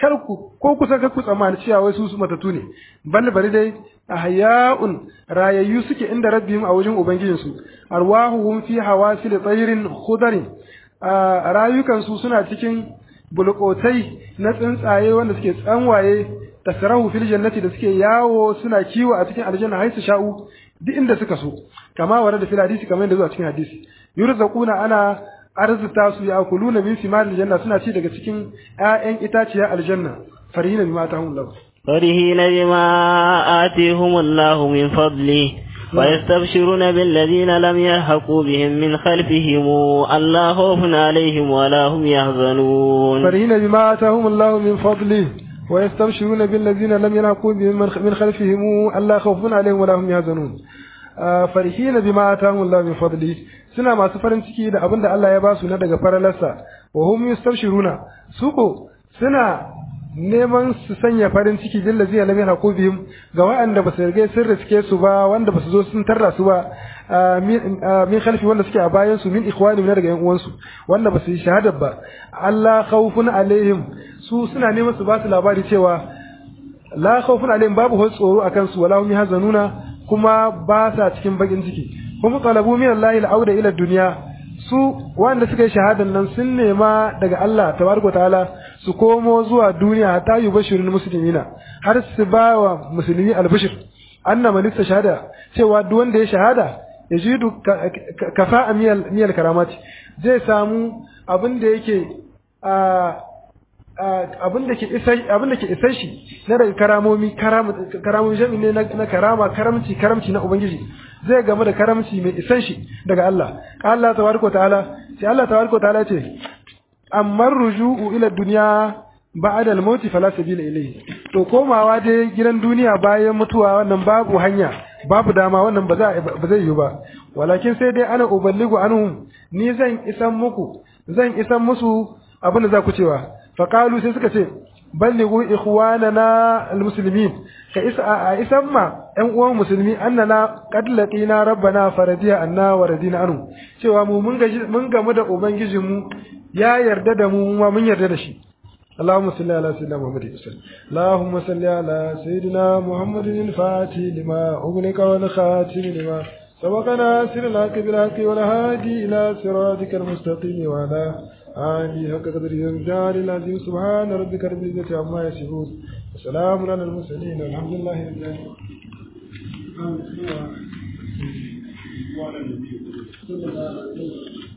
kar ku ko kusa kar ku tsammani cewa wai su su matatu ne bal bari dai ahya'un rayayyu suke inda rabbihim a wajen ubangijinsu arwahuhum fi hawasil tayrin khudarin rayukan su suna cikin bulkotai na tsuntsaye wanda suke tsanwaye tasrahu fil jannati da suke yawo suna kiwo a cikin aljanna haisu sha'u duk inda suka so kama wara da fil hadisi kamar yadda zuwa cikin hadisi yurzaquna ana arzuta su ya kuluna min simaril janna suna ci daga cikin ƴaƴan itaciyar aljanna farihina bima tahum lahu فرحين بما آتيهم الله من فضله ويستبشرون بالذين لم يلحقوا بهم من خلفهم ألا خوف عليهم ولا هم يحزنون فرحين بما آتاهم الله من فضله ويستبشرون بالذين لم يلحقوا بهم من خلفهم ألا خوف عليهم ولا هم يحزنون فرحين بما آتاهم الله من فضله suna masu farin ciki da abin da Allah ya ba su na daga faralarsa wa hum yastabshiruna su ko suna neman su sanya farin ciki bil ladina lam yahqu bihim ga waɗanda ba su riga sun riske su ba wanda ba su zo sun tarra su ba min khalfi wanda suke a bayan su min ikhwani daga yan uwansu wanda ba su yi shahada ba Allah khawfun alaihim su suna neman su ba su labari cewa la khawfun alaihim babu tsoro akan su wala hum yahzanuna kuma ba sa cikin bakin ciki kuma talabu min Allah al-auda ila dunya su wanda suka yi shahadan nan sun nema daga Allah tabaraka ta'ala su komo zuwa duniya ta yi bashirin musulmina har su ba wa musulmi albishir anna man shahada cewa duk wanda ya shahada ya jidu kafa miyal karamati zai samu abin da yake abin da ke isa abin da ke isa shi na daga karamomi karamomi jami ne na karama karamci karamci na ubangiji zai game da karamci mai isan shi daga Allah Allah tabaraka ta'ala sai Allah tabaraka ta'ala ce amma ruju'u ila dunya ba'da al-maut fala sabila ilayhi to komawa dai gidan duniya bayan mutuwa wannan babu hanya babu dama wannan ba za ba zai yi ba walakin sai dai ana uballigu anhum ni zan isan muku zan isan musu abin da za ku cewa faqalu sai suka ce ballighu ikhwanana almuslimin ka isa a isan ma ƴan uwan musulmi annana qad laqina rabbana faradiya anna wa radina anhu cewa mu mun gaji mun gamu da ubangijinmu ya yarda da mu ma mun yarda da shi اللهم صل على سيدنا محمد وسلم اللهم صل على سيدنا محمد الفاتح لما أغلق والخاتم لما سبق ناصر الحق بالحق والهادي إلى صراطك المستقيم وعلى آله حق قدر الجار العظيم سبحان ربك رب العزة عما يصفون وسلام على المرسلين والحمد لله رب العالمين صلى الله عليه وسلم